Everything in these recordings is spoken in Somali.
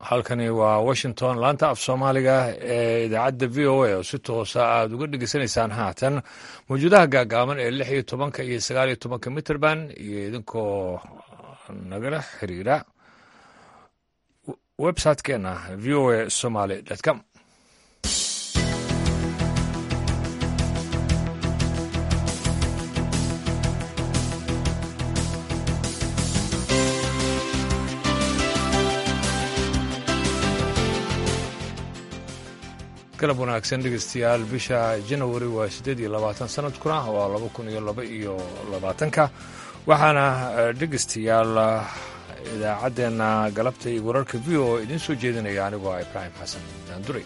halkani waa washington laanta af soomaaliga ee idaacadda v o a oo si toosa aad uga dhegeysanaysaan haatan mawjuudaha gaagaaban ee lix iyo tobanka iyo sagaal iyo tobanka mitrband iyo idinkoo nagala xiriira website-keena v o a somaly com galab wanaagsan dhegeystayaal bisha janawari waa siddeed iyo labaatan sanadkuna waa laba kun iyo laba iyo labaatanka waxaana dhegeystayaal idaacaddeenna galabta iyo wararka v o idiin soo jeedinaya anigoo ah ibraahim xasan daanduray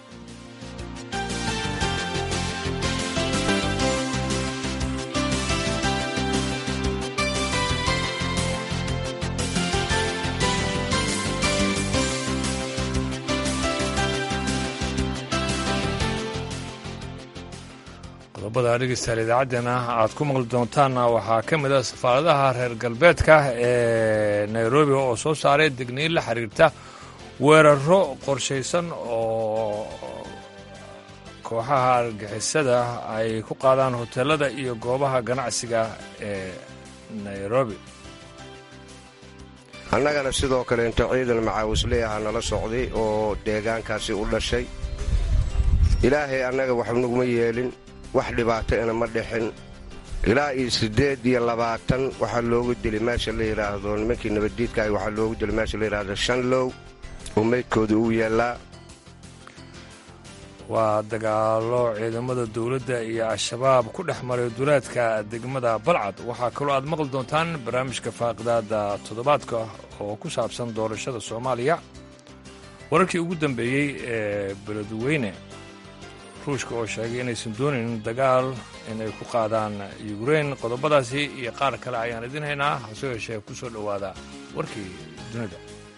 qodobada dhegeystayaal idaacaddeenna aad ku maqli doontaanna waxaa ka mid a safaaradaha reer galbeedka ee nairobi oo soo saaray degniin la xiriirta weeraro qorshaysan oo kooxaha argixisada ay ku qaadaan hoteelada iyo goobaha ganacsiga ee nairobi annagana sidoo kale inta ciidan macaawisley aha nala socday oo deegaankaasi u dhashay ilaahay annaga wax naguma yeelin wax dhibaato ina ma dhixin ilaa iyo siddeed iyo labaatan waxaa loogu dili meesha la yidhaahdo nimankii nabaddiidka ah waxaa loogu dili meesha la yidhaahdo shanlow oo meydkooda uu yaallaa waa dagaalo ciidamada dowladda iyo al-shabaab ku dhex maray duleedka degmada balcad waxaa kaloo aad maqli doontaan barnaamijka faaqidaada toddobaadka oo ku saabsan doorashada soomaaliya wararkii ugu dambeeyey ee beledweyne ruushka oo sheegay inaysan doonaynin dagaal inay ku qaadaan yukrain qodobadaasi iyo qaar kale ayaan idin haynaa hase yeeshee ku soo dhowaada warkii dunida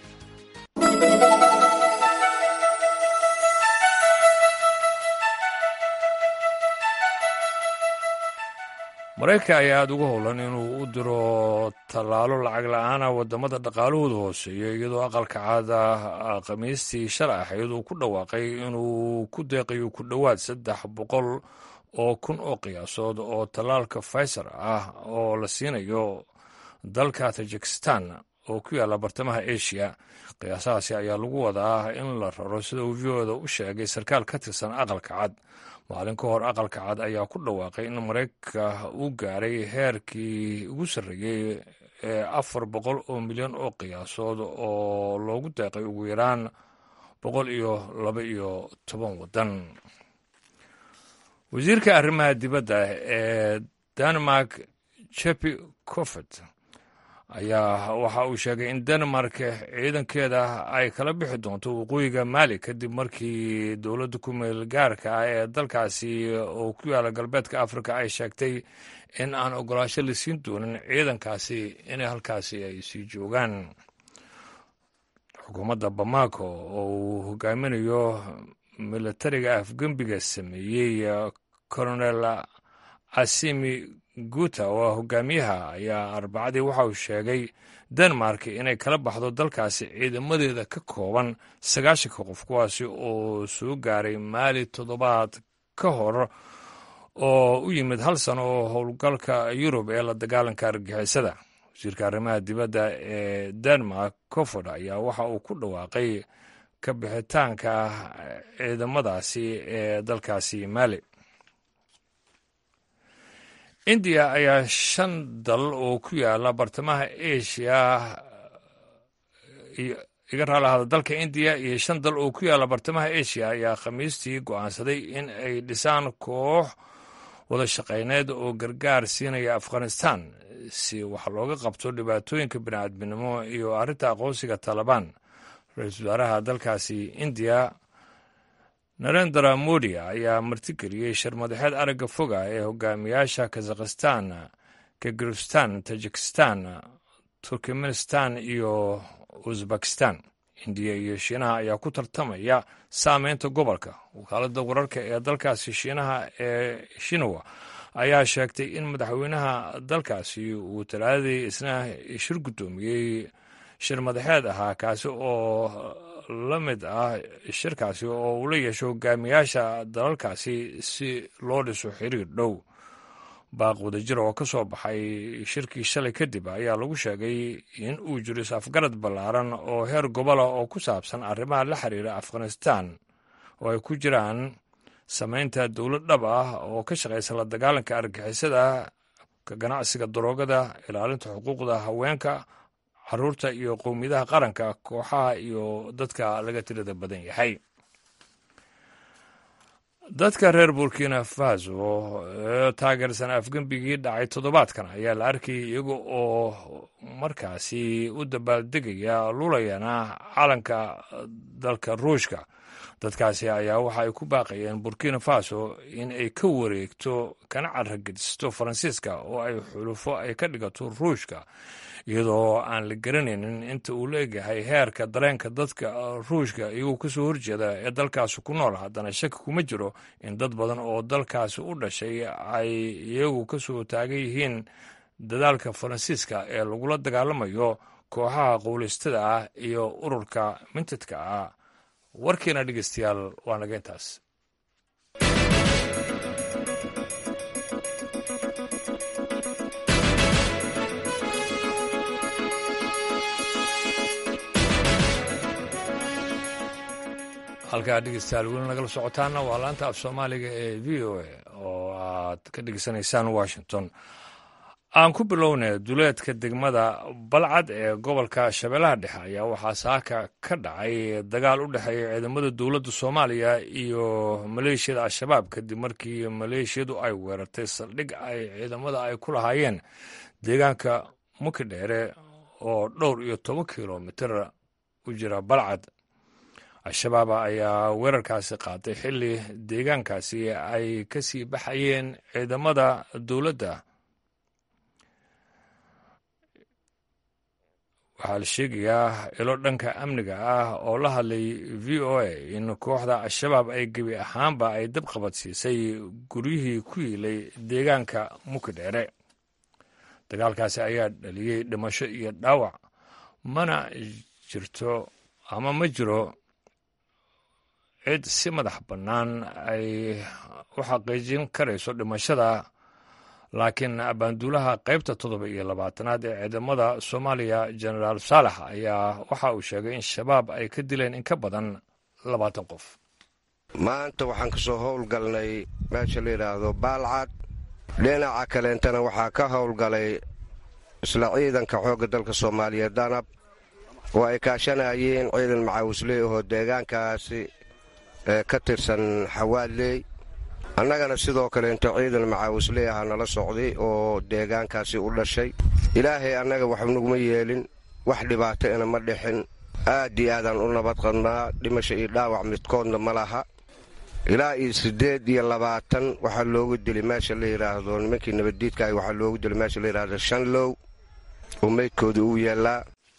maraykanka ayaa aada uga howlan inuu u diro tallaalo lacag la-aana waddamada dhaqaalahooda hooseeya iyadoo aqalka caada khamiistii shalay ahayd uu ku dhawaaqay inuu ku deeqayo ku dhowaad saddex boqol oo kun oo qiyaasood oo tallaalka faysar ah oo la siinayo dalka tajikistan oo ku yaalla bartamaha asia qiyaasahaasi ayaa lagu wadaa in la raro sida uu v oda u sheegay sarkaal ka tirsan aqalka cad maalin ka hor aqalka cad ayaa ku dhawaaqay in maraykanka uu gaaray heerkii ugu sarreeyey ee afar boqol oo milyan oo qiyaasood oo loogu deeqay ugu yaraan boqol iyo laba iyo toban waddan wasiirka arrimaha dibadda ee denmark jepi cofet ayaa waxa uu sheegay in denmark ciidankeeda ay kala bixi doonto waqooyiga maali kadib markii dowladda ku meel gaarka ah ee dalkaasi oo ku yaala galbeedka afrika ay sheegtay in aan ogolaasho la siin doonin ciidankaasi inay halkaasi ay sii joogaan xukuumadda bamako oo uu hogaaminayo milatariga afgembiga sameeyey colonel asimi guuta oo hogaamiyaha ayaa arbacadii waxa uu sheegay denmark inay kala baxdo dalkaasi ciidamadeeda ka kooban sagaashanka qof kuwaasi oo soo gaaray maali toddobaad ka hor oo u yimid hal sano oo howlgalka yurub ee la dagaalanka argixisada wasiirka arrimaha dibadda ee denmark coford ayaa waxa uu ku dhawaaqay ka bixitaanka ciidamadaasi ee dalkaasi maali indiya ayaa shan dal oo ku yaala bartamaha asia iga raalahada dalka indiya iyo shan dal oo ku yaala bartamaha asia ayaa khamiistii go'aansaday in ay dhisaan koox wada shaqayneed oo gargaar siinaya afghanistan si wax looga qabto dhibaatooyinka bini'aadminimo iyo arrinta aqoonsiga taalibaan ra-iisul wasaaraha dalkaasi indiya narendra modi ayaa martigeliyey sharmadaxeed aragga foga ee hogaamiyaasha kazakhistan kirgistan tajikistan turkmenistan iyo uzbekistan indiya iyo shiinaha ayaa ku tartamaya saameynta gobolka wakaaladda wararka ee dalkaasi shiinaha ee shinawa ayaa sheegtay in madaxweynaha dalkaasi uu talaadadii isna shir guddoomiyey shir madaxeed ahaa kaasi oo la mid ah shirkaasi oo uu la yeesho hogaamiyaasha dalalkaasi si loo dhiso xiriir dhow baaq wadajir oo ka soo baxay shirkii shalay kadib ayaa lagu sheegay in uu jiro is-afgarad ballaaran oo heer gobola oo ku saabsan arrimaha la xiriira afghanistan oo ay ku jiraan samaynta dowlad dhab ah oo ka shaqaysa la dagaalanka argixisada ka ganacsiga daroogada ilaalinta xuquuqda haweenka caruurta iyo qowmiyadaha qaranka kooxaha iyo dadka laga tirada badan yahay dadka reer burkina faso ee taageersan afgembigii dhacay toddobaadkan ayaa la arkayay iyaga oo markaasi u dabaaldegaya lulayana calanka dalka ruushka dadkaasi ayaa waxa ay ku baaqayeen burkina faso in ay ka wareegto kana carragedisto faransiiska oo ay xulufo ay ka dhigato ruushka iyadoo aan la garanaynin inta uu la egyahay heerka dareenka dadka ruushka iyagoo kasoo horjeeda ee dalkaasi ku nool haddana shaki kuma jiro in dad badan oo dalkaasi u dhashay ay iyagu kasoo taagan yihiin dadaalka faransiiska ee lagula dagaalamayo kooxaha qowleystada ah iyo ururka mintidka ah warkiina dhegeystayaal waa naga intaas halkaa dhegeystayaal weli nagala socotaana waa laanta af soomaaliga ee v o a oo aad ka dhegeysanaysaan washington aan ku bilownay duleedka degmada balcad ee gobolka shabeellaha dhexe ayaa waxaa saaka ka dhacay dagaal u dhexeeya ciidamada dowladda soomaaliya iyo maleeshiyada al-shabaab kadib markii maleeshiyadu ay weerartay saldhig ay ciidamada ay ku lahaayeen deegaanka mukidheere oo dhowr iyo toban kilomitir u jira balcad al-shabaab ayaa weerarkaasi qaatay xilli deegaankaasi ay ka sii baxayeen ciidamada dowladda waxaa la sheegayaa ilo dhanka amniga ah oo la hadlay v o a in kooxda al-shabaab ay gebi ahaanba ay dab qabadsiisay guryihii ku yiilay deegaanka mukidheere dagaalkaasi ayaa dhaliyey dhimasho iyo dhaawac mana jirto ama ma jiro cid si madax bannaan ay u xaqiijin karayso dhimashada laakiin abaanduulaha qaybta toddoba iyo labaatanaad ee ciidamada soomaaliya genaraal saalax ayaa waxa uu sheegay in shabaab ay ka dileen in ka badan labaatan qof maanta waxaan ka soo howlgalnay meesha la yidhaahdo baalcad dhinaca kaleentana waxaa ka howlgalay isla ciidanka xoogga dalka soomaaliya danab oo ay kaashanayeen ciidan macaawisley ahoo deegaankaasi ee ka tirsan xawaadley annagana sidoo kaleento ciidan macaawisley aha nala socday oo deegaankaasi u dhashay ilaahay annaga wax naguma yeelin wax dhibaato ina ma dhixin aad iyo aadaan u nabad qadnaa dhimasho iyo dhaawac midkoodna ma laha ilaa iyo siddeed iyo labaatan waxaa loogu dili meesha la yidhaahdo nimankii nabaddiidkaahi waxaa loogu dili meesha la yidhaahdo shanlow oo meydkooda uu yaallaa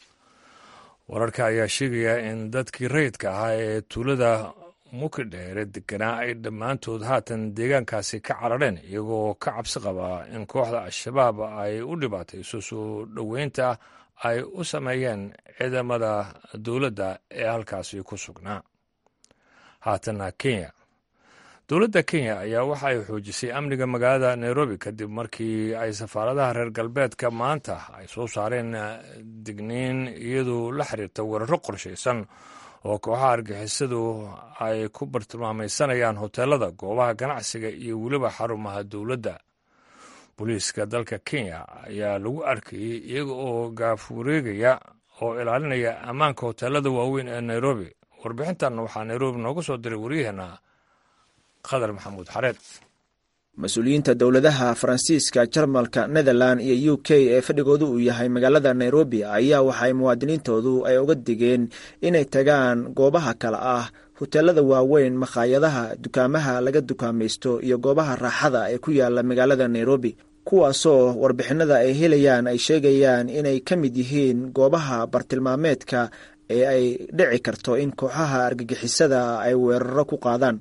wararka ayaa sheegaya in dadkii rayidka ahaa ee tuulada mukidheere deganaa ay dhammaantood haatan deegaankaasi ka carareen iyagoo ka cabsi qabaa in kooxda al-shabaab ay u dhibaatayso soo dhoweynta ay u sameeyeen ciidamada dowladda ee halkaasi ku sugnaa haatanna kenya dowladda kenya ayaa waxa ay xoojisay amniga magaalada nairobi kadib markii ay safaaradaha reer galbeedka maanta ay soo saareen digniin iyadoo la xiriirta weeraro qorshaysan oo kooxaha argixisadu ay ku bartilmaamaysanayaan hoteelada goobaha ganacsiga iyo weliba xarumaha dowladda booliiska dalka kenya ayaa lagu arkayey iyaga oo gaaf wareegaya oo ilaalinaya ammaanka hoteelada waaweyn ee nairobi warbixintan waxaa nairobi nooga soo diray waryaheena qadar maxamuud xareed mas-uuliyiinta dowladaha faransiiska jarmalka netherland iyo u k ee fadhigoodu uu yahay magaalada nairobi ayaa waxay muwaadiniintoodu ay uga digeen inay tagaan goobaha kale ah hoteelada waaweyn makhaayadaha dukaamaha laga dukaamaysto iyo goobaha raaxada ee ku yaala magaalada nairobi kuwaasoo warbixinada ay helayaan ay sheegayaan inay ka mid yihiin goobaha bartilmaameedka ee ay dhici karto in kooxaha argagixisada ay weeraro ku qaadaan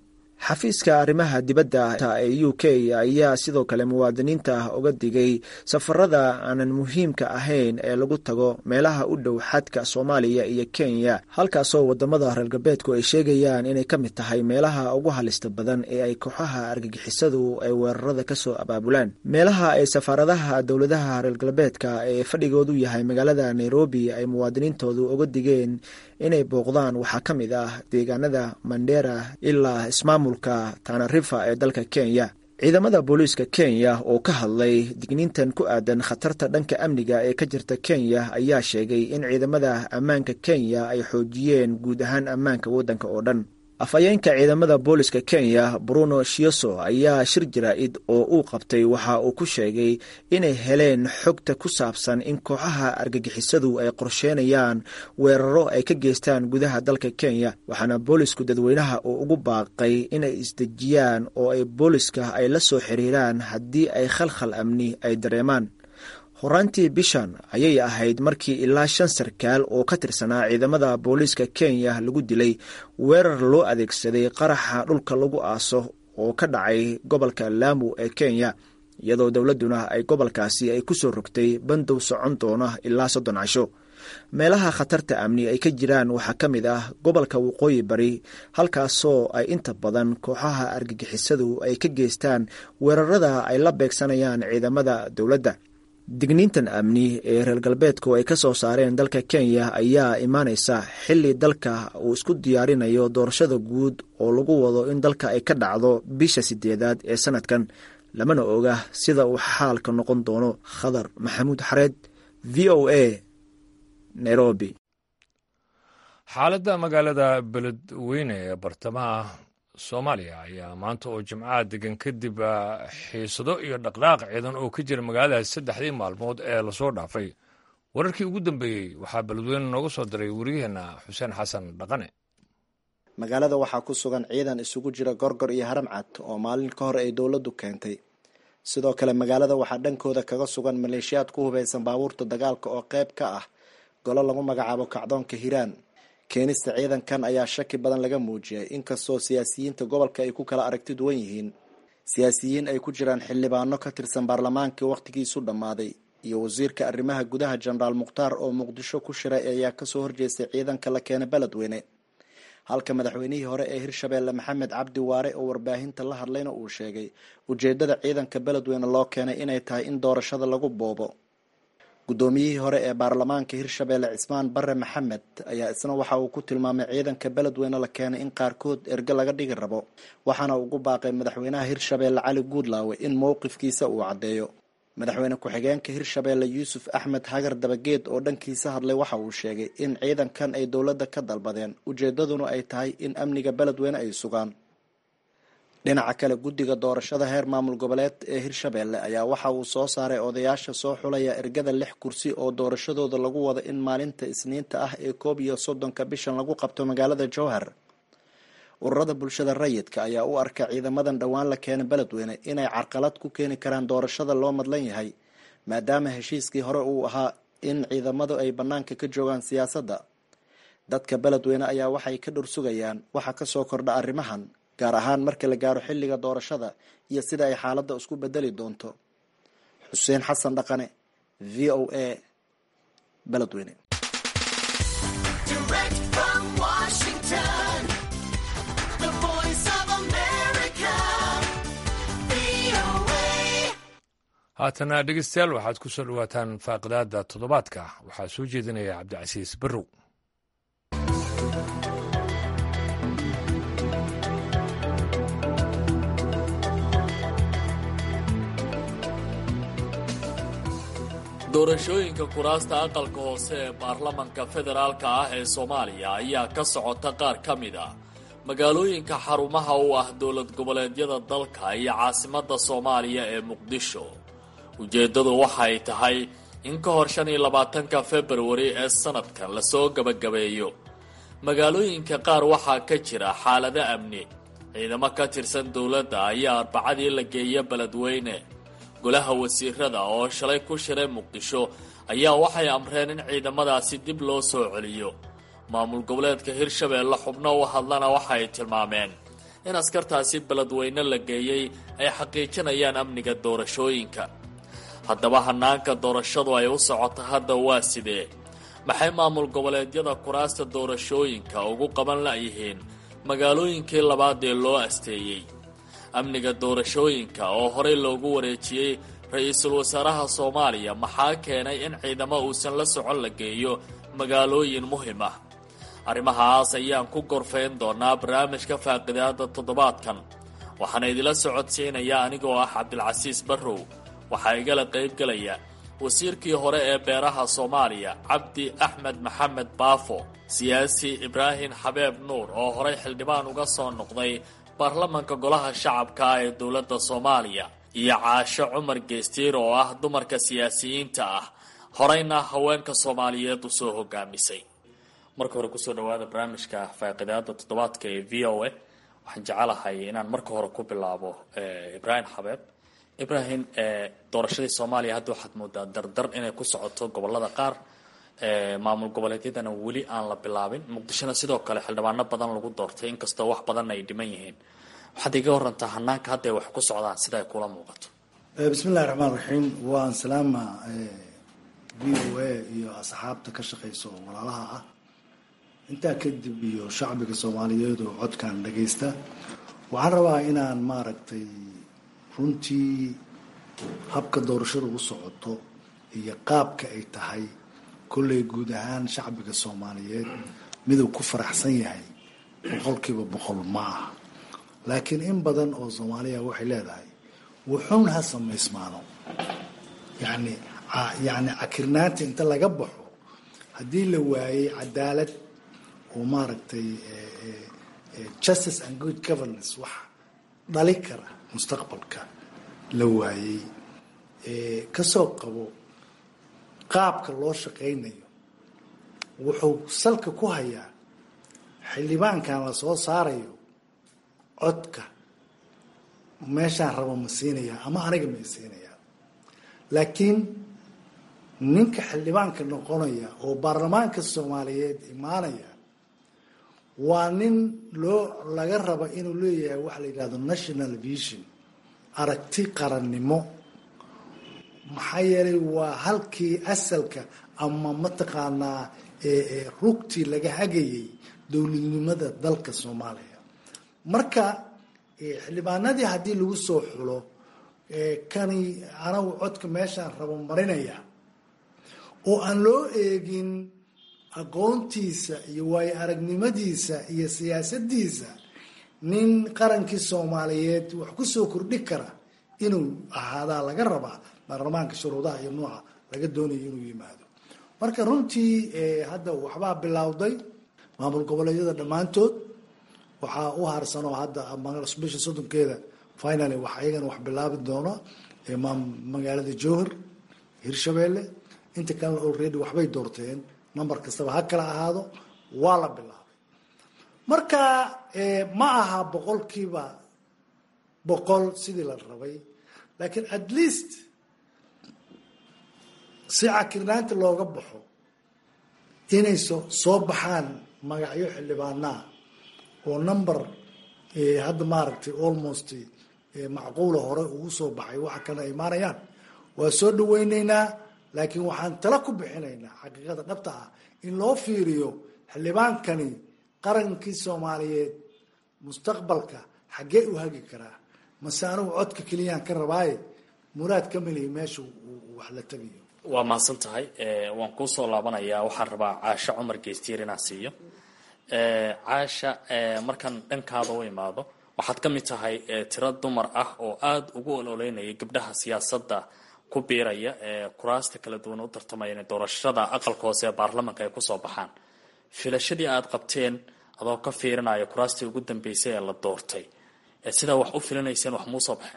xafiiska arrimaha dibadda ee u k ayaa sidoo kale muwaadiniinta uga digay safarada aanan muhiimka ahayn ee lagu tago meelaha u dhow xadka soomaaliya iyo kenya halkaasoo wadamada reer galbeedku ay sheegayaan inay ka mid tahay meelaha ugu halista badan ee ay kooxaha argagixisadu ay weerarada kasoo abaabulaan meelaha ay safaaradaha dowladaha reer galbeedka ee fadhigoodu yahay magaalada nairobi ay muwaadiniintoodu uga digeen inay booqdaan waxaa ka mid ah deegaanada mandera ilaa ismaamulka tanarifa ee dalka kenya ciidamada booliiska kenya oo ka hadlay digniintan ku aadan khatarta dhanka amniga ee ka jirta kenya ayaa sheegay in ciidamada ammaanka kenya ay xoojiyeen guud ahaan ammaanka waddanka oo dhan afhayeenka ciidamada booliska kenya bruno shioso ayaa shir jaraa'id oo uu qabtay waxa uu ku sheegay inay heleen xogta ku saabsan in kooxaha argagixisadu ay qorsheynayaan weeraro ay ka geystaan gudaha dalka kenya waxaana boolisku dadweynaha uu ugu baaqay inay isdejiyaan oo ay booliska ay la soo xiriiraan haddii ay khalkhal amni ay dareemaan horaantii bishan ayay ahayd markii ilaa shan sarkaal oo ka tirsanaa ciidamada booliiska kenya lagu dilay weerar loo adeegsaday qaraxa dhulka lagu aaso oo ka dhacay gobolka laamu ee kenya iyadoo dowladduna ay gobolkaasi ay ku soo rogtay bandow socon doona ilaa soddon casho meelaha khatarta amni ay ka jiraan waxaa ka mid ah gobolka waqooyi bari halkaasoo ay inta badan kooxaha argagixisadu ay ka geystaan weerarada ay la beegsanayaan ciidamada dowladda digniintan amni ee reer galbeedku ay ka soo saareen dalka kenya ayaa imaaneysa xilli dalka uu isku diyaarinayo doorashada guud oo lagu wado in dalka ay ka dhacdo bisha sideedaad ee sanadkan lamana oga sida uu xaalka noqon doono khadar maxamuud xareed v o a nairobi xaaladda magaalada beledweyne ee bartamaha soomaaliya ayaa maanta oo jimcaha degan kadib xiisado iyo dhaqdhaaq ciidan oo ka jira magaaladaas saddexdii maalmood ee lasoo dhaafay wararkii ugu dambeeyey waxaa beledweyne nooga soo diray wariyaheenna xuseen xasan dhaqane magaalada waxaa ku sugan ciidan isugu jira gorgor iyo haram cad oo maalin ka hor ay dowladdu keentay sidoo kale magaalada waxaa dhankooda kaga sugan maleeshiyaad ku hubaysan baabuurta dagaalka oo qayb ka ah golo lagu magacaabo kacdoonka hiiraan keenista ciidankan ayaa shaki badan laga muujiyay inkastoo siyaasiyiinta gobolka ay ku kala aragti duwan yihiin siyaasiyiin ay ku jiraan xildhibaano ka tirsan baarlamaankii wakhtigiisu dhammaaday iyo wasiirka arrimaha gudaha jenaraal mukhtaar oo muqdisho ku shiray ayaa kasoo horjeestay ciidanka la keenay beledweyne halka madaxweynihii hore ee hirshabeelle maxamed cabdi waare oo warbaahinta la hadlayna uu sheegay ujeedada ciidanka beledweyne loo keenay inay tahay in doorashada lagu boobo guddoomiyihii hore ee baarlamaanka hirshabeelle cismaan bare maxamed ayaa isna waxa uu ku tilmaamay ciidanka beledweyne la keenay in qaarkood erge laga dhigi rabo waxaana ugu baaqay madaxweynaha hirshabeelle cali guudlaawe in mowqifkiisa uu caddeeyo madaxweyne ku-xigeenka hirshabeelle yuusuf axmed hagar dabageed oo dhankiisa hadlay waxa uu sheegay in ciidankan ay dowladda ka dalbadeen ujeedaduna ay tahay in amniga beledweyne ay sugaan dhinaca kale guddiga doorashada heer maamul goboleed ee hirshabeelle ayaa waxa uu soo saaray odayaasha soo xulaya ergada lix kursi oo doorashadooda lagu wado in maalinta isniinta ah ee koob iyo soddonka bishan lagu qabto magaalada jowhar ururada bulshada rayidka ayaa u arka ciidamadan dhowaan la keenay beledweyne inay carqalad ku keeni karaan doorashada loo madlan yahay maadaama heshiiskii hore uu ahaa in ciidamadu ay bannaanka ka joogaan siyaasadda dadka beledweyne ayaa waxay ka dhursugayaan waxa kasoo kordha arrimahan gaar ahaan marka la gaaro xilliga doorashada iyo sida ay xaaladda isku bedeli doonto xuseen xasan dhaqane v o a beledweyne haatana dhegeystayaal waxaad ku soo dhawaataan faaqidaada toddobaadka waxaa soo jeedinaya cabdicasiis barrow doorashooyinka kuraasta aqalka hoose ee baarlamanka federaalka ah ee soomaaliya ayaa ka socota qaar ka mid ah magaalooyinka xarumaha u ah dowlad goboleedyada dalka iyo caasimadda soomaaliya ee muqdisho ujeeddadu waxay tahay in ka hor shan iyo labaatanka februari ee sanadkan lasoo gebagabeeyo magaalooyinka qaar waxaa ka jira xaalado amni ciidamo ka tirsan dowladda ayaa arbacadii la geeya beledweyne golaha wasiirada oo shalay ku shiray muqdisho ayaa waxay amreen in ciidamadaasi dib loo soo celiyo maamul goboleedka hirshabeelle xubno u hadlana waxay tilmaameen in askartaasi beledweyne la geeyey ay xaqiijinayaan amniga doorashooyinka haddaba hanaanka doorashadu ay u socoto hadda waa sidee maxay maamul goboleedyada kuraasta doorashooyinka ugu qaban la'yihiin magaalooyinkii labaad ee loo asteeyey amniga doorashooyinka oo horey loogu wareejiyey ra-iisul wasaaraha soomaaliya maxaa keenay in ciidamo uusan la socon la geeyo magaalooyin muhim ah arrimahaas ayaan ku gorfayn doonaa barnaamijka faaqidaada toddobaadkan waxaana idila socodsiinaya anigoo ah cabdilcasiis barrow waxaa igala qaybgelaya wasiirkii hore ee beeraha soomaaliya cabdi axmed maxamed baafo siyaasi ibraahim xabeeb nuur oo horey xildhibaan uga soo noqday baarlamanka golaha shacabka ee dowladda soomaaliya iyo caasho cumar geestiir oo ah dumarka siyaasiyiinta ah horeyna haweenka soomaaliyeed usoo hogaamisay marka hore kusoo dhawaada barnaamijka faaqidaada toddobaadka ee v o a waxaan jecelahay inaan marka hore ku bilaabo ibraahim xabeeb ibraahim doorashadii soomaaliya hadda waxaad moodaa dardar inay ku socoto gobolada qaar maamul goboleedyadana weli aan la bilaabin muqdishona sidoo kale xildhibaano badan lagu doortay inkastoo wax badan ay dhiman yihiin waxaad iga warantaa hanaanka hadda ay wax ku socdaan sida ay kula muuqato bismillahi raxmaan raxiim waan salaama v o a iyo asxaabta ka shaqeysa oo walaalaha ah intaa kadib iyo shacbiga soomaaliyeed oo codkan dhagaysta waxaan rabaa inaan maaragtay runtii habka doorashada u socoto iyo qaabka ay tahay kolley guud ahaan shacbiga soomaaliyeed miduu ku faraxsan yahay boqolkiiba boqol ma aha laakiin in badan oo soomaaliya waxay leedahay wuxuun ha samaysmaano yani yani cakirnaanta inta laga baxo haddii la waayey cadaalad oo maaragtay justice and good governance wax dhali kara mustaqbalka la waayey kasoo qabo qaabka loo shaqaynayo wuxuu salka ku hayaa xildhibaankan la soo saarayo codka meeshaan rabo ma siinayaa ama aniga ma siinayaa laakiin ninka xildhibaanka noqonaya oo baarlamaanka soomaaliyeed imaanaya waa nin loo laga raba inuu leeyahay waxa la yidhahdo national vision aragti qarannimo maxaa yeelay waa halkii asalka ama mataqaanaa rugtii laga hagayay dowladnimada dalka soomaaliya marka xildhibaanadii haddii lagu soo xulo kani anagu codka meeshaan rabo marinaya oo aan loo eegin aqoontiisa iyo waayo aragnimadiisa iyo siyaasadiisa nin qarankii soomaaliyeed wax kusoo kordhi kara inuu ahaadaa laga rabaa baarlamaanka shuruudaha iyo nuuca laga doonayo inuu yimaado marka runtii hadda waxbaa bilowday maamul goboleedyada dhammaantood waxaa u harsanoo hadda bisha soddonkeeda finaly wax ayagana wax bilaabi doono magaalada jowhar hirshabeelle inta kalena already waxbay doorteen number kastaba ha kala ahaado waa la bilaabay marka ma aha boqolkiiba boqol sidii la rabay laakiin at least si cakirnaanta looga baxo inay so soo baxaan magacyo xildhibaanaa oo number hadda maaragtay almost macquula hore ugu soo baxay waxa kale ay imaanayaan waa soo dhaweyneynaa laakiin waxaan tala ku bixinaynaa xaqiiqada dhabta ah in loo fiiriyo xildhibaankani qarankii soomaaliyeed mustaqbalka xaggee u hagi karaa mase anigu codka keliyaan ka rabaaye muraad ka meliya meesha wax la tegayo waa mahadsan tahay waan kuusoo laabanayaa waxaan rabaa caasho cumar geystiir inaan siiyo caasha markaan dhankaada u imaado waxaad ka mid tahay tiro dumar ah oo aada ugu ololeynaya gabdhaha siyaasadda ku biiraya ee kuraasta kala duwan u tartamaya inay doorashada aqalka hoose ee baarlamanka ay kusoo baxaan filashadii aada qabteen adoo ka fiirinaya kuraastii ugu dambeysay ee la doortay sidaa wax u filinayseen wax muusoo baxeen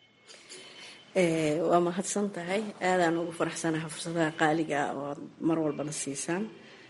waa mahadsan tahay aadaan ugu faraxsanaha fursadaha qaaliga oo aad mar walbana siisaan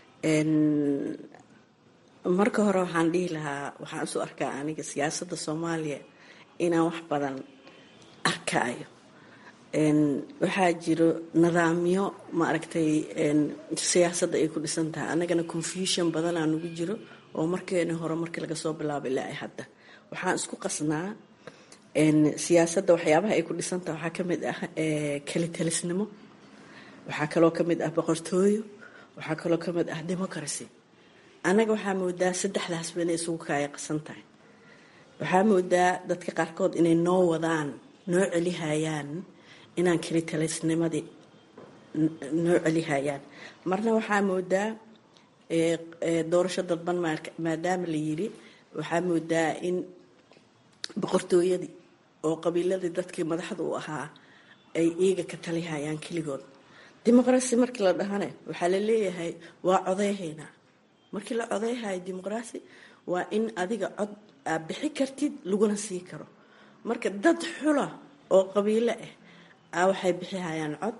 marka hore waxaan dhihi lahaa waxaan isu arkaa aniga siyaasadda soomaaliya inaan wax badan arkaayo waxaa jiro nidaamyo maaragtay siyaasadda ay ku dhisan tahay annagana confusion badanaa nagu jiro oo markeeni hore markii laga soo bilaabo ilaa ay hadda waxaan isku qasnaa siyaasadda waxyaabaha ay ku dhisantaha waxaa ka mid ah kelitelisnimo waxaa kaloo ka mid ah boqortooyo waxaa kaloo ka mid ah democracy annaga waxaa moodaa saddexdaasba inay isugu kaaya qasan tahay waxaa moodaa dadka qaarkood inay noo wadaan noo celihayaan inaan kelitelisnimadii noo celihayaan marna waxaa moodaa doorasho dadban maadaama la yiri waxaa moodaa in boqortooyadii oo qabiiladii dadkii madaxda u ahaa ay iiga ka talihayaan keligood dimuqraasi markii la dhahane waxaa la leeyahay waa codeyhaynaa markii la codeyhayo dimuqraasi waa in adiga cod aad bixi kartid laguna sii karo marka dad xula oo qabiilo ah a waxay bixihayaan cod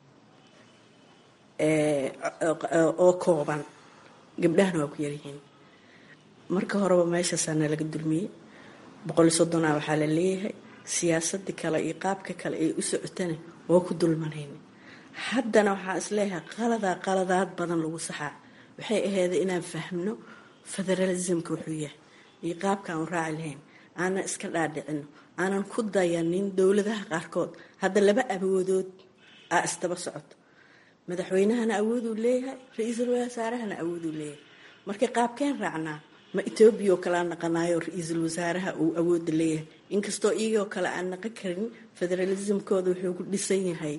oo kooban gabdhahana waa ku yaryihiin marka horeba meeshaasaana laga dulmiyey boqol iyo soddonaa waxaa la leeyahay siyaasadii kale iyo qaabka kale ay u socotana waa ku dulmanayna haddana waxaa isleeyahay qaladaa qaladaad badan lagu saxaa waxay aheeday inaan fahmno federalismka wuxuu yahay iyo qaabkaan u raaci lahayn aanan iska dhaadhicino aanan ku dayanin dowladaha qaarkood hadda laba awoodood aa isdaba socoto madaxweynahana awooduu leeyahay ra-iisul wasaarahana awooduu leeyahay marka qaabkeen raacnaa ma etoobiya oo kale aan naqanayo ra-iisul wasaaraha uu awooda leeyahay inkastoo iyagoo kale aan naqan karin federalismkooda wuxuu ku dhisan yahay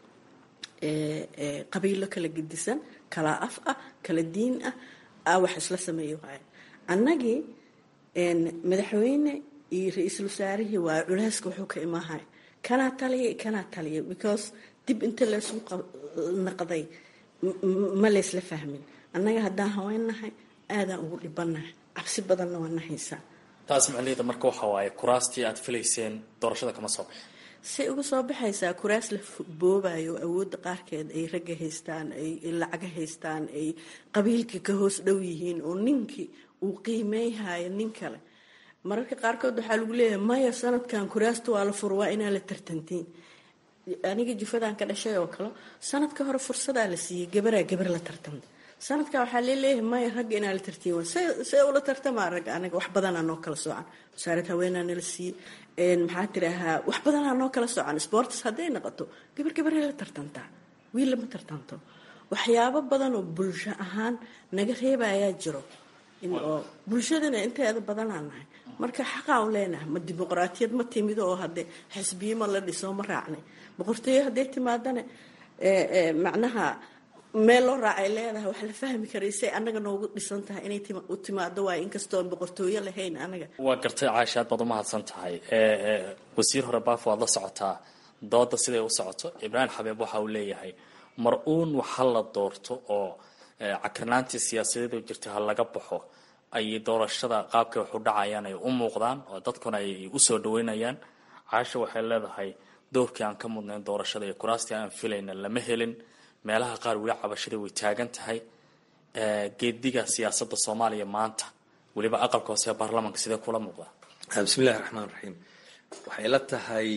qabiilo kala gedisan kala af ah kala diin ah a wax isla sameeyo waay annagii madaxweyne iyo ra-iisul wasaarihii waa culeyska wuxuu ka imaahay kanaa taliya kanaa taliya because dib inta laysu naqday ma laysla fahmin annaga haddaan haweennahay aadaan ugu dhibanahay cabsi badanna waa nahaysaa taas macnaheeda marka waxa waaye kuraastii aad filayseen doorashada kama soo bixin say uga soo baxaysaa kuraas la boobayo awoodda qaarkeed ay ragga haystaan ay lacaga haystaan ay qabiilkii ka hoos dhow yihiin oo ninkii uu qiimeyhayo nin kale mararka qaarkood waxaa lagu leeyahay maya sanadkan kuraasta waa la fur waa inaa la tartantiin aniga jufadan ka dhashay oo kale sanadka hore fursadaa la siiyey gabaraa gabar la tartanta sanadka waxaa leeleeyahay maya ragga inaa la tartiin see ula tartamaa ragga anaga wax badanaa noo kala soocan wasaarad haweenaa nala siiyey maxaa tirahaa wax badanaa noo kala soocan sports hadday noqoto gabar gabaray la tartantaa wiil lama tartanto waxyaabo badan oo bulsho ahaan naga reebayaa jiro oo bulshadana inteeda badanaa nahay marka xaqaan u leenahay ma dimuqraatiyad ma timido oo hadde xisbiye ma la dhiso ma raacnay boqortooyo hadday timaadana macnaha meel loo raacay leedahay wax la fahmi karay say annaga noogu dhisan tahay inay u timaado waay inkastoo aan boqortooyo lahayn anaga waa gartay caasha aad baad umahadsan tahay wasiir hore baafo waad la socotaa dooda siday u socoto ibraahim xabeeb waxa uu leeyahay mar uun waxa la doorto oo cakarnaantii siyaasadeedu jirta ha laga baxo ay doorashada qaabkay wax u dhacayaan ay u muuqdaan oo dadkuna ay usoo dhaweynayaan caasha waxay leedahay doorkii aan ka mudnayn doorashada iyo kuraastii aan filayna lama helin meelaha qaar weli cabashada way taagan tahay geediga siyaasada soomaaliya maanta weliba aqalka hoose ee baarlamanka sidee kula muuqdaa bismillahi raxmaan raxiim waxay la tahay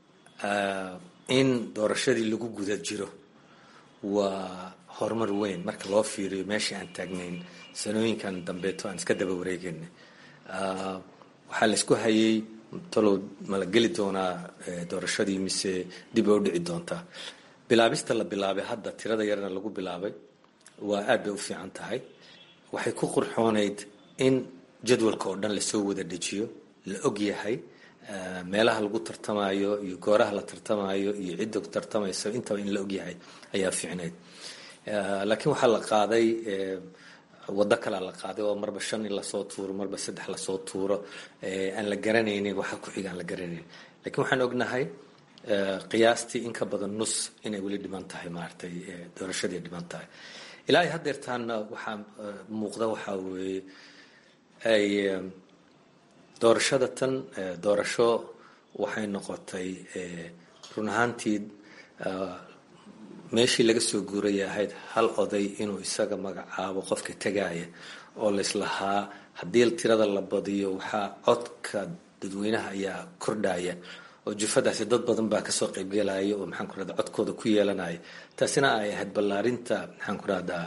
in doorashadii lagu guda jiro waa horumar weyn marka loo fiiriyo meeshii aan taagnayn sanooyinkan dambeeto aan iska daba wareegana waxaa laysku hayay talow mala geli doonaa doorashadii mise dib oo dhici doontaa bilaabista la bilaabay hadda tirada yarna lagu bilaabay waa aad bay u fiican tahay waxay ku qurxoonayd in jadwalka oo dhan lasoo wada dejiyo la og yahay meelaha lagu tartamayo iyo gooraha la tartamayo iyo cidda tartamayso intaba in la og yahay ayaa fiicnayd laakiin waxaa la qaaday waddo kalea la qaaday oo marba shan in lasoo tuuro marba saddex lasoo tuuro aan la garanaynin waxa ku xiga aan la garanaynin lakiin waxaan ognahay qiyaastii in ka badan nus inay weli dhiman tahay maaragtay doorashadii dhiman tahay ilaa ay haddeertaana waxaa muuqda waxaa weeye ay doorashada tan doorasho waxay noqotay run ahaantii meeshii laga soo guuraya ahayd hal oday inuu isaga magacaabo qofka tegaya oo laislahaa haddii tirada la badiyo waxaa codka dadweynaha ayaa kordhaya oo jufadaasi dad badan baa kasoo qaybgelaya oo maxaan ku rahda codkooda ku yeelanaya taasina ay ahayd ballaarinta maxaan ku rahdaa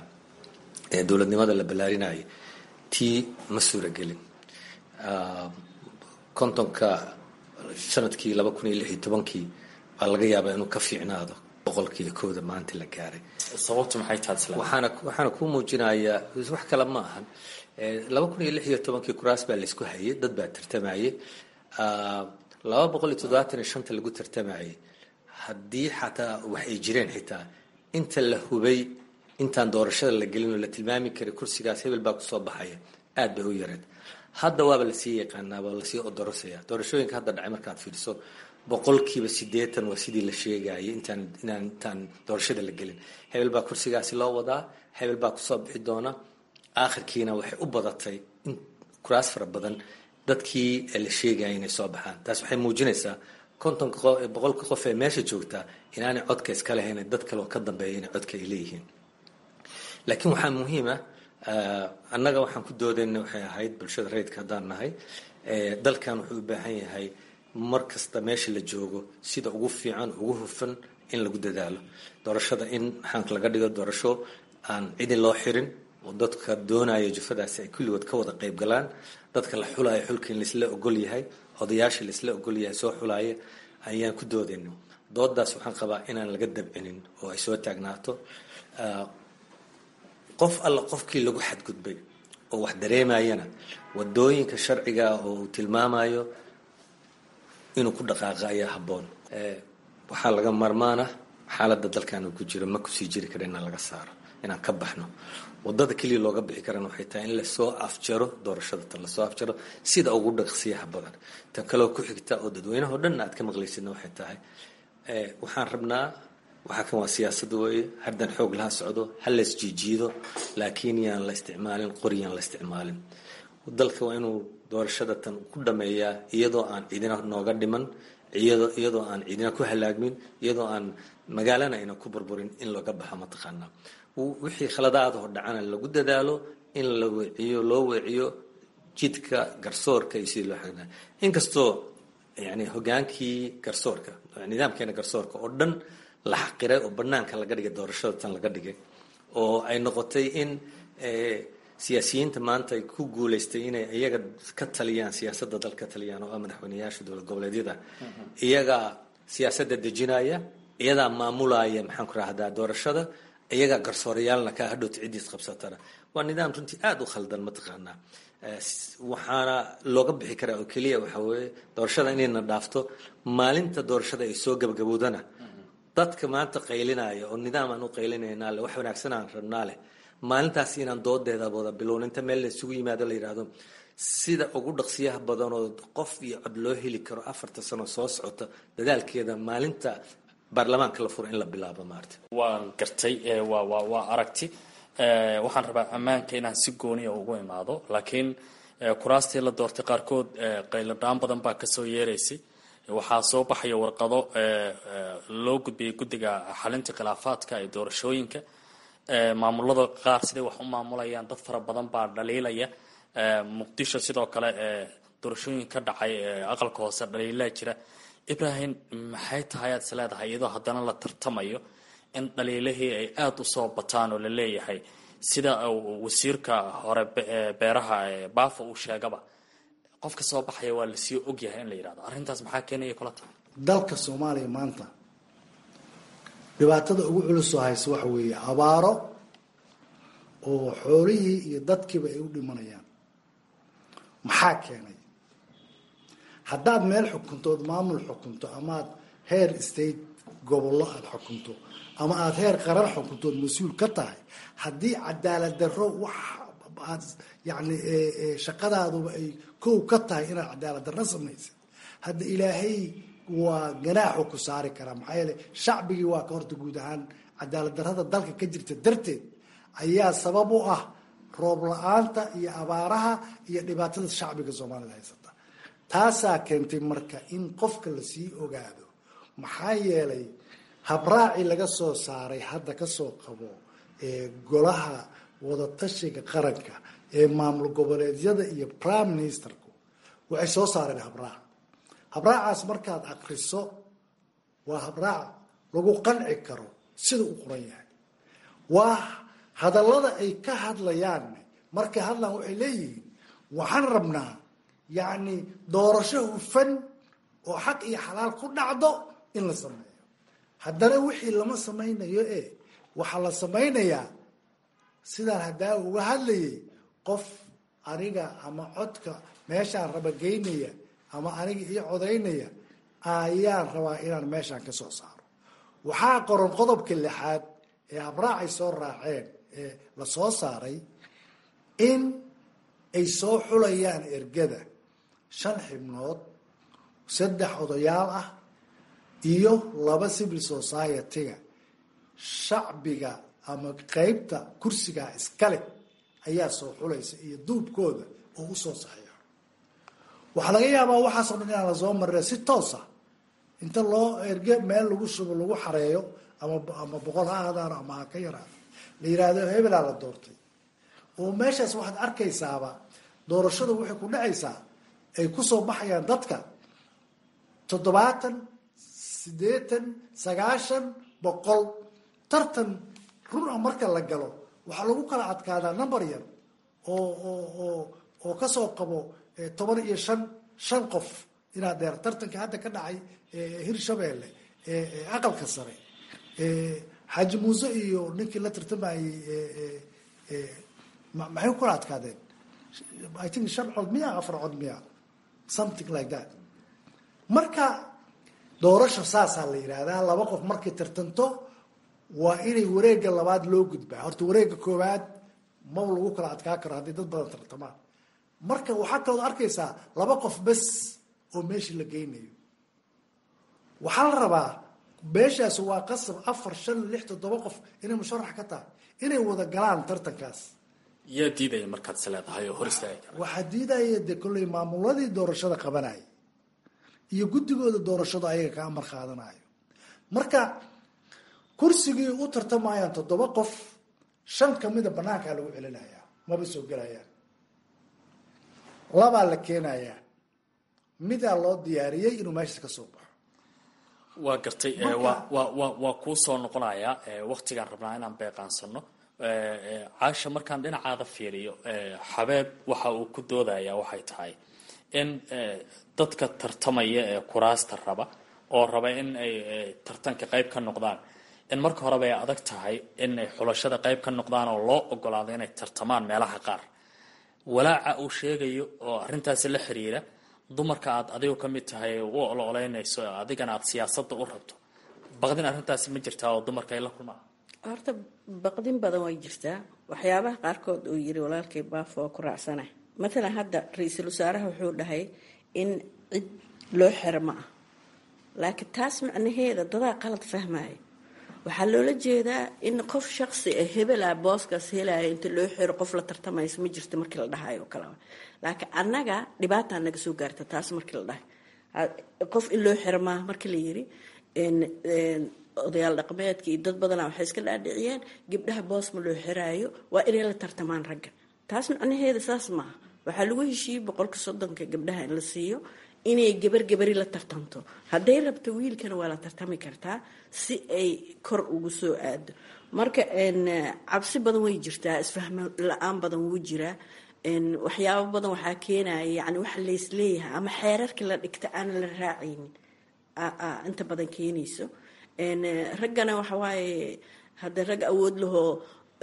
dowladnimada la ballaarinaya tii ma suuragelin kontonka sanadkii laba kun iyo lix iyo tobankii baa laga yaabaa inuu ka fiicnaado boqolkiiyo kooda maanta la gaaray sababtu maxay tahay isla waxaana waxaana kuu muujinayaa wax kale ma ahan laba kun iyo lix iyo tobankii kuraas baa laysku hayay dad baa tartamayay laba boqol iyo toddobaatan iyo shanta lagu tartamayay haddii xataa wax ay jireen xitaa inta la hubay intaan doorashada la gelin oo la tilmaami karay kursigaas hebel baa kusoo baxaya aad bay u yareed hadda waaba lasii yaqaanaa waa lasii odorosaya doorashooyinka hadda dhacay markaad fiiriso boqolkiiba sideetan waa sidii la sheegayay intaan inaan intaan doorashada la gelin hebel baa kursigaasi loo wadaa hebel baa kusoo bixi doona aakhirkiina waxay u badatay in kuraas fara badan dadkii la sheegaya inay soo baxaan taas waxay muujinaysaa kontonka boqolka qof ee meesha joogtaa inaanay codka iska lahayn dad kale oo ka dambeeya inay codka ay leeyihiin laakiin waxaa muhiima annaga waxaan ku doodayna waxay ahayd bulshada rayidka haddaan nahay dalkan wuxuu u baahan yahay mar kasta meesha la joogo sida ugu fiican ugu hufan in lagu dadaalo doorashada in maxaanka laga dhigo doorasho aan cidi loo xirin oo dadka doonaya jufadaasi ay kulligood ka wada qayb galaan dadka la xulaya xulka in laisla ogol yahay odayaasha laisla ogol yahay soo xulaya ayaan ku doodayno doodaas waxaan qabaa inaan laga dabcinin oo ay soo taagnaato qof alla qofkii lagu xadgudbay oo wax dareemayana wadooyinka sharciga oo uu tilmaamayo inuu ku dhaqaaqa ayaa habboon waxaa laga marmaana xaaladda dalkan uu ku jiro ma kusii jiri kara inaan laga saaro inaan ka baxno wadada keliya looga bixi karana waxay tahay in lasoo afjaro doorashada tan lasoo afjaro sida ugu dhaqsiyaha badan tan kaleo ku xigta oo dadweynaha o dhanna aad ka maqlaysidna waxay tahay waxaan rabnaa waxaa kan waa siyaasada weeye haddan xoog laha socdo ha lays jiijiido laakiin yaan la isticmaalin qori yaan la isticmaalin dalka waa inuu doorashada tan ku dhameeyaa iyadoo aan ciidina nooga dhiman iyadoo iyadoo aan ciidina ku halaagmin iyadoo aan magaalana ayna ku burburin in looga baxo mataqaanaa wixii khaladaad oo dhacana lagu dadaalo in la weeciyo loo weeciyo jidka garsoorka iyo sidii loo xagnaa inkastoo yani hogaankii garsoorka nidaamkeena garsoorka oo dhan la xaqiray oo banaanka laga dhigay doorashada tan laga dhigay oo ay noqotay in siyaasiyiinta maanta ay ku guuleystay inay iyaga ka taliyaan siyaasadda dal ka taliyaan oo ah madaxweyneyaasha dowlad goboleedyada iyagaa siyaasadda dejinaya iyadaa maamulaya maxaan ku rahdaa doorashada iyagaa garsoorayaalna ka hadhowta ciddiis qabsatana waa nidaam runtii aada u khaldan mataqaanaa waxaana looga bixi karaa oo keliya waxaa weeye doorashada inayna dhaafto maalinta doorashada ay soo gabagabowdana dadka maanta qaylinaya oo nidaam aan u qaylinaynaa leh wax wanaagsan aan rabnaa leh maalintaas inaan doodeeda wada bilown inta meel la isugu yimaado la yidhaahdo sida ugu dhaqsiyaha badan oo qof iyo cod loo heli karo afarta sano soo socota dadaalkeeda maalinta baarlamaanka la furo in la bilaabo maarta waan gartay waa waa waa aragti waxaan rabaa ammaanka inaan si gooniya ugu imaado laakiin kuraastii la doortay qaarkood qayladhaan badan baa kasoo yeeraysay waxaa soo baxaya warqado loo gudbiyay guddiga xalinta khilaafaadka ee doorashooyinka maamulada qaar siday wax u maamulayaan dad fara badan baa dhaliilaya muqdisho sidoo kale doorashooyin ka dhacay aqalka hoose dhaliilaa jira ibrahim maxay tahay aad is leedahay iyadoo haddana la tartamayo in dhaliilihii ay aada usoo bataan oo la leeyahay sida wasiirka hore beeraha baafa uu sheegaba qofka soo baxaya waa lasii ogyahay in la yidhahdo arrintaas maxaa keenaya kula tahay dalka soomaaliya maanta dhibaatada ugu culusoo haysa waxa weeye abaaro oo xoolihii iyo dadkiiba ay u dhimanayaan maxaa keenay haddaad meel xukunto ood maamul xukunto amaad heer state gobollo aada xukunto ama aada heer qaran xukunto ood mas-uul ka tahay haddii cadaalad darro wax aad yacni shaqadaaduba ay kow ka tahay inaad cadaalad darro samaysid hadda ilaahay waa ganaaxu ku saari karaa maxaa yeele shacbigii waa ka horta guud ahaan cadaalad darrada dalka ka jirta darteed ayaa sabab u ah roob la-aanta iyo abaaraha iyo dhibaatada shacbiga soomaalida haysata taasaa keentay marka in qofka lasii ogaado maxaa yeelay habraaci laga soo saaray hadda kasoo qabo golaha wadatashiga qaranka ee maamul goboleedyada iyo prime ministerku waxay soo saareen habraac habraacaas markaad akriso waa habraac lagu qanci karo sida u qoran yahay waa hadallada ay ka hadlayaan markay hadlaan waxay leeyihiin waxaan rabnaa yacni doorasho hufan oo xaq iyo xalaal ku dhacdo in la sameeyo haddana wixii lama samaynayo e waxaa la samaynayaa sidaan haddaa uga hadlayay qof aniga ama codka meeshaan raba geynaya ama aniga ii codaynaya ayaan rabaa inaan meeshaan ka soo saaro waxaa qoran qodobka lixaad ee habraacay soo raaceen ee la soo saaray in ay soo xulayaan ergada shan xibnood saddex odayaal ah iyo laba civil society-ga shacbiga ama qeybta kursigaa iskale ayaa soo xulaysa iyo duubkooda oo usoo saxiixo waxaa laga yaabaa waxaasoo dhan inaan lasoo marire si toosa inta loo erge meel lagu shubo lagu xareeyo ama ama boqol ha aadaano ama ha ka yaraado la yiraahdo hebelaa la doortay oo meeshaas waxaad arkaysaaba doorashadu waxay ku dhacaysaa ay kusoo baxayaan dadka toddobaatan siddeetan sagaashan boqol tartan run a marka la galo waxaa lagu kala adkaadaa number yar oo oo oo oo kasoo qabo toban iyo shan shan qof inaad dheer tartanka hadda ka dhacay hirshabeelle aqalka sare xaaji muuse iyo ninkii la tartamayey maxay ku kala adkaadeen i think shan cod miya afar cod miya something like that marka doorasho saasaa la yidhaahdaa laba qof markay tartanto waa inay wareega labaad loo gudbaa horta wareega koowaad maba lagu kala adkaa karo haddii dad badan tartamaan marka waxaa kalood arkaysaa laba qof bes oo meeshii la geynayo waxaa la rabaa meeshaas waa qasab afar shan lix toddoba qof inay musharax ka tahay inay wada galaan tartankaas yaa diidaya markaad is leedahay oo hor istaagi kara waxaa diidaya dee kolley maamuladii doorashada qabanaya iyo guddigooda doorashada ayaga ka amar qaadanayo marka kursigii u tartamayaan toddoba qof shan kamida banaankaa lagu celinaya maba soo gelayaan labaa la keenayaa midaa loo diyaariyey inuu meeshaas ka soo baxo waa gartay wa wa wa waa kuu soo noqonayaa waktigaan rabnaa inaan beeqaansano caasha markaan dhinacaada fiiriyo xabeeb waxa uu ku doodayaa waxay tahay in dadka tartamaya ee kuraasta raba oo raba in ay tartanka qayb ka noqdaan in marka horeba ay adag tahay in ay xulashada qayb ka noqdaan oo loo ogolaado inay tartamaan meelaha qaar walaaca uu sheegayo oo arrintaasi la xiriira dumarka aad adigu ka mid tahay u ololeynayso adigana aad siyaasadda u rabto baqdin arrintaasi ma jirtaa oo dumarka ay la kulmaan horta baqdin badan way jirtaa waxyaabaha qaarkood uu yiri walaalkay baafo oo ku raacsana matalan hadda ra-iisul wasaaraha wuxuu dhahay in cid loo xiro ma ah laakiin taas macnaheeda dadaa qalad fahmaya waxaa loola jeedaa in qof shaqsi ah hebela booskaas helaya inta loo xiro qof la tartamaysa ma jirto markii la dhahayo kale laakiin annaga dhibaataa naga soo gaarta taas markii la dhahay qof in loo xiro maaha markii la yiri odayaal dhaqameedka iyo dad badanaa waxay iska dhaadhiciyeen gabdhaha boos ma loo xiraayo waa inay la tartamaan ragga taas macnaheeda saas maaha waxaa lagu heshiiyey boqolka soddonka gabdhaha in la siiyo inay gabar gabari la tartamto hadday rabto wiilkana waa la tartami kartaa si ay kor ugu soo aado marka cabsi badan way jirtaa isfahmo la-aan badan wuu jiraa waxyaabo badan waxaa keenaya yani waxa laysleeyahay ama xeerarkii la dhigta aana la raacaynin inta badan keenayso raggana waxawaaye hadda rag awood lahoo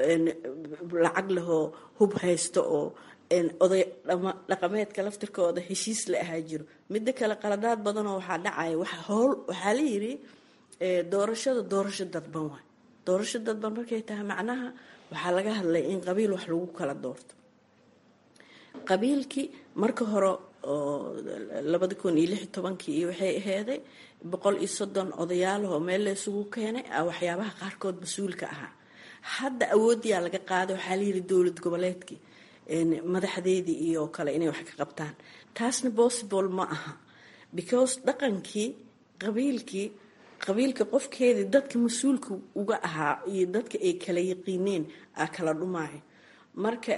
lacag lahoo hub haysto oo oday dhaqameedka laftirkooda heshiis la ahaa jiro midda kale qaladaad badanoo waxaa dhacaya howl waxaa la yiri doorashada doorasho dadban waay doorasho dadban markay tahay macnaha waxaa laga hadlay in qabiil wax lagu kala doorto qabiilkii marka hore oo labada kun iyo lix iyo tobankii iyo waxay aheeday boqol iyo soddon odayaalahoo meel la isugu keenay waxyaabaha qaarkood mas-uulka ahaa hadda awooddiyaa laga qaaday waxaa layiri dowlad goboleedkii madaxdeedii iyo kale inay wax ka qabtaan taasna possible ma aha because dhaqankii qabiilkii qabiilka qofkeedii dadka mas-uulka uga ahaa iyo dadka ay kala yaqiineen aa kala dhumaayo marka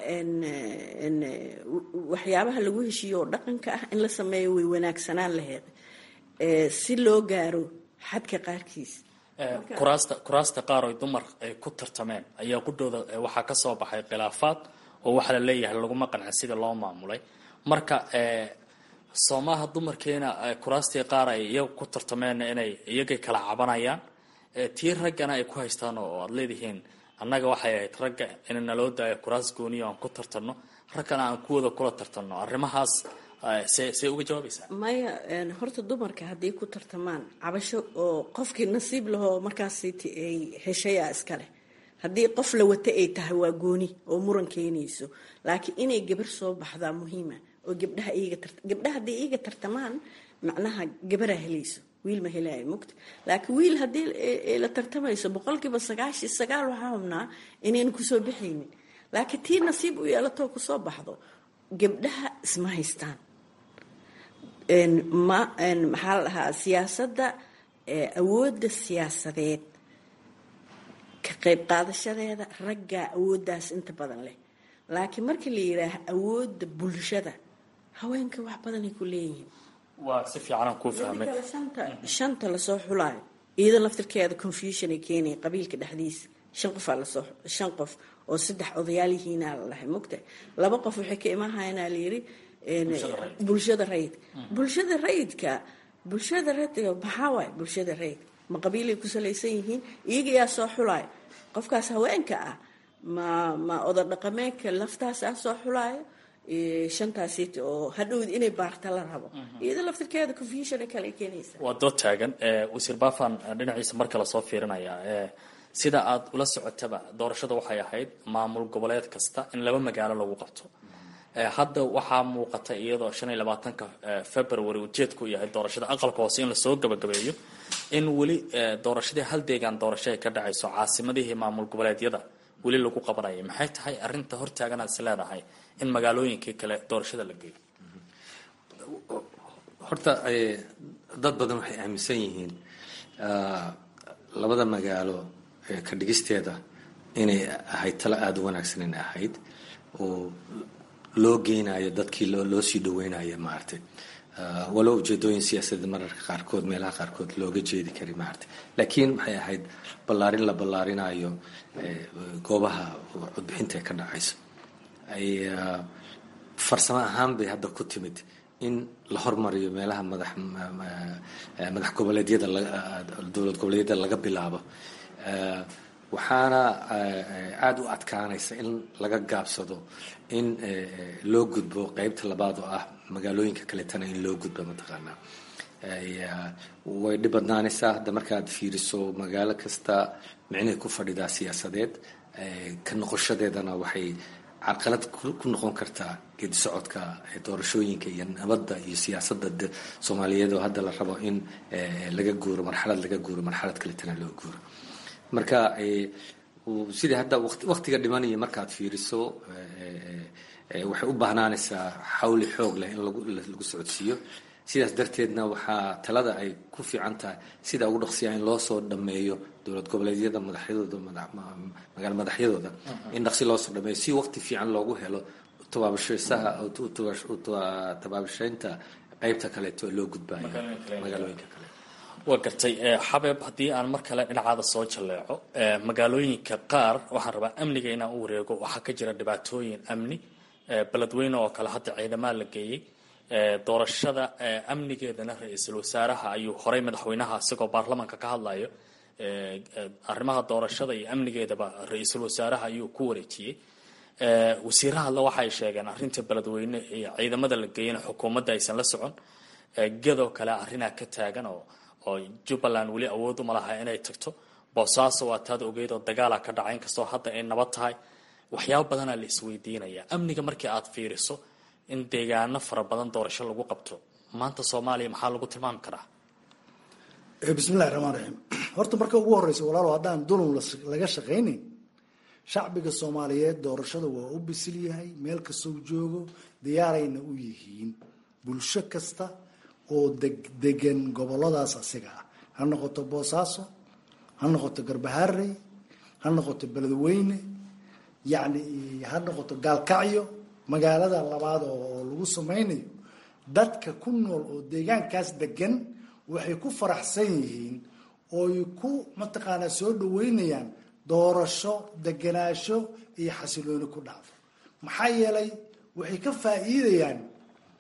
waxyaabaha lagu heshiiyo oo dhaqanka ah in la sameeyo way wanaagsanaan laheed si loo gaaro xadka qaarkiis kuraasta kuraasta qaar oy dumar ay ku tartameen ayaa qudhooda waxaa ka soo baxay khilaafaad oo waxaa la leeyahay laguma qancin sida loo maamulay marka soomaha dumarkeena kuraastii qaar ay iyaga ku tartameen inay iyagay kala cabanayaan tii raggana ay ku haystaan oo aada leedihiin annaga waxay ahayd ragga in naloo daayo kuraas gooniyo aan ku tartanno raggana aan kuwada kula tartanno arrimahaas see see uga jawaabaysaa maya horta dumarka hadday ku tartamaan cabasho oo qofkii nasiib lahoo markaasiti ay heshayaa iskale haddii qof la wata ay tahay waa gooni oo muran keenayso laakiin inay gabar soo baxdaa muhiima oo gabdhaha iyaga tarta gabdhaha hadday iyaga tartamaan macnaha gabaraa helayso wiil ma helaayo mugta laakiin wiil haddii la tartamayso boqolkiiba sagaashi sagaal waxaa hubnaa inayna kusoo baxaynin laakiin tii nasiib u yeelatoo kusoo baxdo gabdhaha isma haystaan ma maxaa la dhahaa siyaasadda awoodda siyaasadeed ka qayb qaadashadeeda raggaa awooddaas inta badan leh laakiin markii la yidhaaha awoodda bulshada haweenka wax badanay ku leeyihiin waa si fiicanaan kuu fahmay shanta shanta lasoo xulaayo iyada laftirkeeda confusion ay keenaya qabiilka dhexdiisa shan qofaa lasoo shan qof oo saddex odayaalihiinaa la dhahay mugta laba qof waxay ka imahayanaa layidhi bulshada rayidka bulshada rayidka bulshada rayidka maxaa waay bulshada rayidka ma qabiilay ku salaysan yihiin iyaga yaa soo xulaayo qofkaas haweenka ah ma ma oda dhaqameedka laftaas ah soo xulaayo shantaasiit oo hadhowd inay baarta la rabo iyada laftirkeeda confusion kale keenaysa waa dood taagan wasiir baafan dhinaciisa marka lasoo fiirinaya sida aad ula socotaba doorashada waxay ahayd maamul goboleed kasta in laba magaalo lagu qabto hadda waxaa muuqata iyadoo shan iyo labaatanka february ujeedku yahay doorashada aqalka hoose in lasoo gabagabeeyo in weli doorashadii hal deegaan doorasho ay ka dhacayso caasimadihii maamul goboleedyada weli lagu qabanaya maxay tahay arinta hortaagan aad is leedahay in magaalooyinkii kale doorashada la geeyo horta dad badan waxay aaminsan yihiin labada magaalo ka dhigisteeda inay ahayd talo aada u wanaagsan inay ahayd oo loo geynayo dadkii loo sii dhaweynayo maaragtay walow ujeedooyin siyaasadeed mararka qaarkood meelaha qaarkood looga jeedi kari maaragtay laakiin maxay ahayd ballaarin la ballaarinayo goobaha codbixinta ee ka dhacayso ay farsamo ahaan bay hadda ku timid in la hormariyo meelaha madax madax goboleedyada dowlad goboleedyada laga bilaabo waxaana aada u adkaanaysa in laga gaabsado in loo gudbo qeybta labaad oo ah magaalooyinka kaletana in loo gudbo mataqaanaa way dhib badnaanaysaa hadda markaad fiiriso magaalo kasta micnay ku fadhidaa siyaasadeed ka noqoshadeedana waxay carqalad ku noqon kartaa geedi socodka doorashooyinka iyo nabadda iyo siyaasadda soomaaliyeed oo hadda la rabo in laga guuro marxalad laga guuro marxalad kaletana loo guuro marka sidii hadda waqtiga dhimanaya markaad fiiriso waxay u baahnaanaysaa xawli xoog leh in lagu socodsiiyo sidaas darteedna waxaa talada ay ku fiican tahay sida ugu dhaqsiya in loo soo dhameeyo dowlad goboleedyada madaxyadooda magaalo madaxyadooda in dhaqsi loo soo dhameeyo si waqti fiican loogu helo tabaabashaysaha tabaabashaynta qeybta kaleeto loo gudbayo magaalooyinka kale waa gartay xabeeb haddii aan mar kale dhinacaada soo jalleeco magaalooyinka qaar waxaan rabaa amniga inaan u wareego waxaa ka jira dhibaatooyin amni beledweyne oo kale hadda ciidamaa la geeyey doorashada amnigeedana ra-iisul wasaaraha ayuu horey madaxweynaha isagoo baarlamaanka ka hadlayo arrimaha doorashada iyo amnigeedaba ra-iisul wasaaraha ayuu ku wareejiyey wasiiraha alle waxay sheegeen arrinta beledweyne iyo ciidamada la geeyana xukuumadda aysan la socon gedoo kale arrinaa ka taagan oo oo jubbaland weli awood uma laha inay tagto boosaaso waa taad ogeyd oo dagaala ka dhacay inkastoo hadda ay nabad tahay waxyaabo badanaa la isweydiinaya amniga markii aad fiiriso in deegaano fara badan doorasho lagu qabto maanta soomaaliya maxaa lagu tilmaami karaa bismillahi raxmaan raxiim horta marka ugu horeysa walaalo haddaan dulun laga shaqaynayn shacbiga soomaaliyeed doorashada waa u bisil yahay meel kastoo joogo diyaarayna u yihiin bulsho kasta oo degan goboladaas asiga ah ha noqoto boosaaso ha noqoto garbaharey ha noqoto beledweyne yacni ha noqoto gaalkacyo magaalada labaad oo lagu samaynayo dadka ku nool oo deegaankaas degan waxay ku faraxsan yihiin ooy ku mataqaanaa soo dhaweynayaan doorasho deganaasho iyo xasilooni ku dhacdo maxaa yeelay waxay ka faa'iidayaan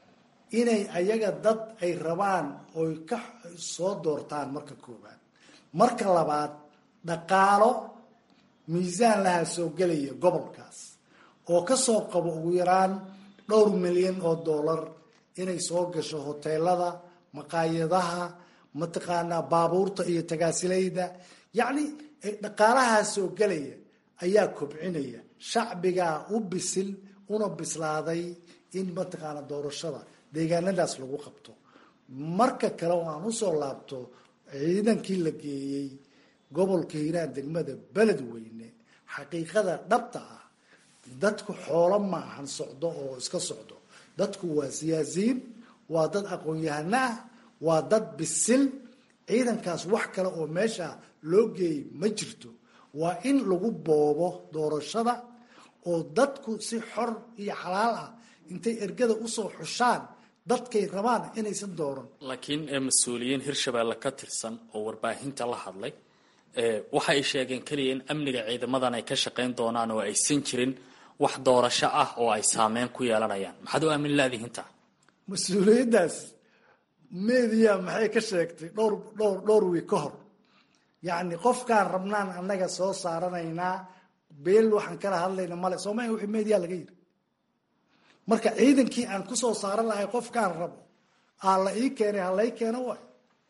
inay ayaga dad ay rabaan oy ka soo doortaan marka koowaad marka labaad dhaqaalo miisaan lahaa soo gelaya gobolkaas oo kasoo qabo ugu yaraan dhowr milyan oo dollar inay soo gasho hoteelada maqaayadaha mataqaanaa baabuurta iyo tagaasilayda yacni dhaqaalahaa soo gelaya ayaa kobcinaya shacbigaa u bisil una bislaaday in mataqaana doorashada deegaanadaas lagu qabto marka kale oo aan usoo laabto ciidankii la geeyey gobolka hiiraan degmada beledweyne xaqiiqada dhabta ah dadku xoolo maahan socdo oo iska socdo dadku waa siyaasiyiin waa dad aqoon-yahano ah waa dad bisil ciidankaas wax kale oo meesha loo geeyay ma jirto waa in lagu boobo doorashada oo dadku si xor iyo xalaal ah intay ergada usoo xushaan dadkay rabaan inaysan dooran laakiin mas-uuliyiin hirshabeelle ka tirsan oo warbaahinta la hadlay waxa ay sheegeen keliya in amniga ciidamadan ay ka shaqayn doonaan oo aysan jirin wax doorasho ah oo ay saameyn ku yeelanayaan maxaad u aamin laadihinta mas-uuliyaddaas media maxay ka sheegtay dhowr dhowr dhowr wiig ka hor yacni qofkaan rabnaan annaga soo saaranaynaa beel waxaan kala hadlayna male soomaalia wixii media laga yiri marka ciidankii aan kusoo saaran lahay qofkaan rabo aa la ii keenay ha lai keeno waay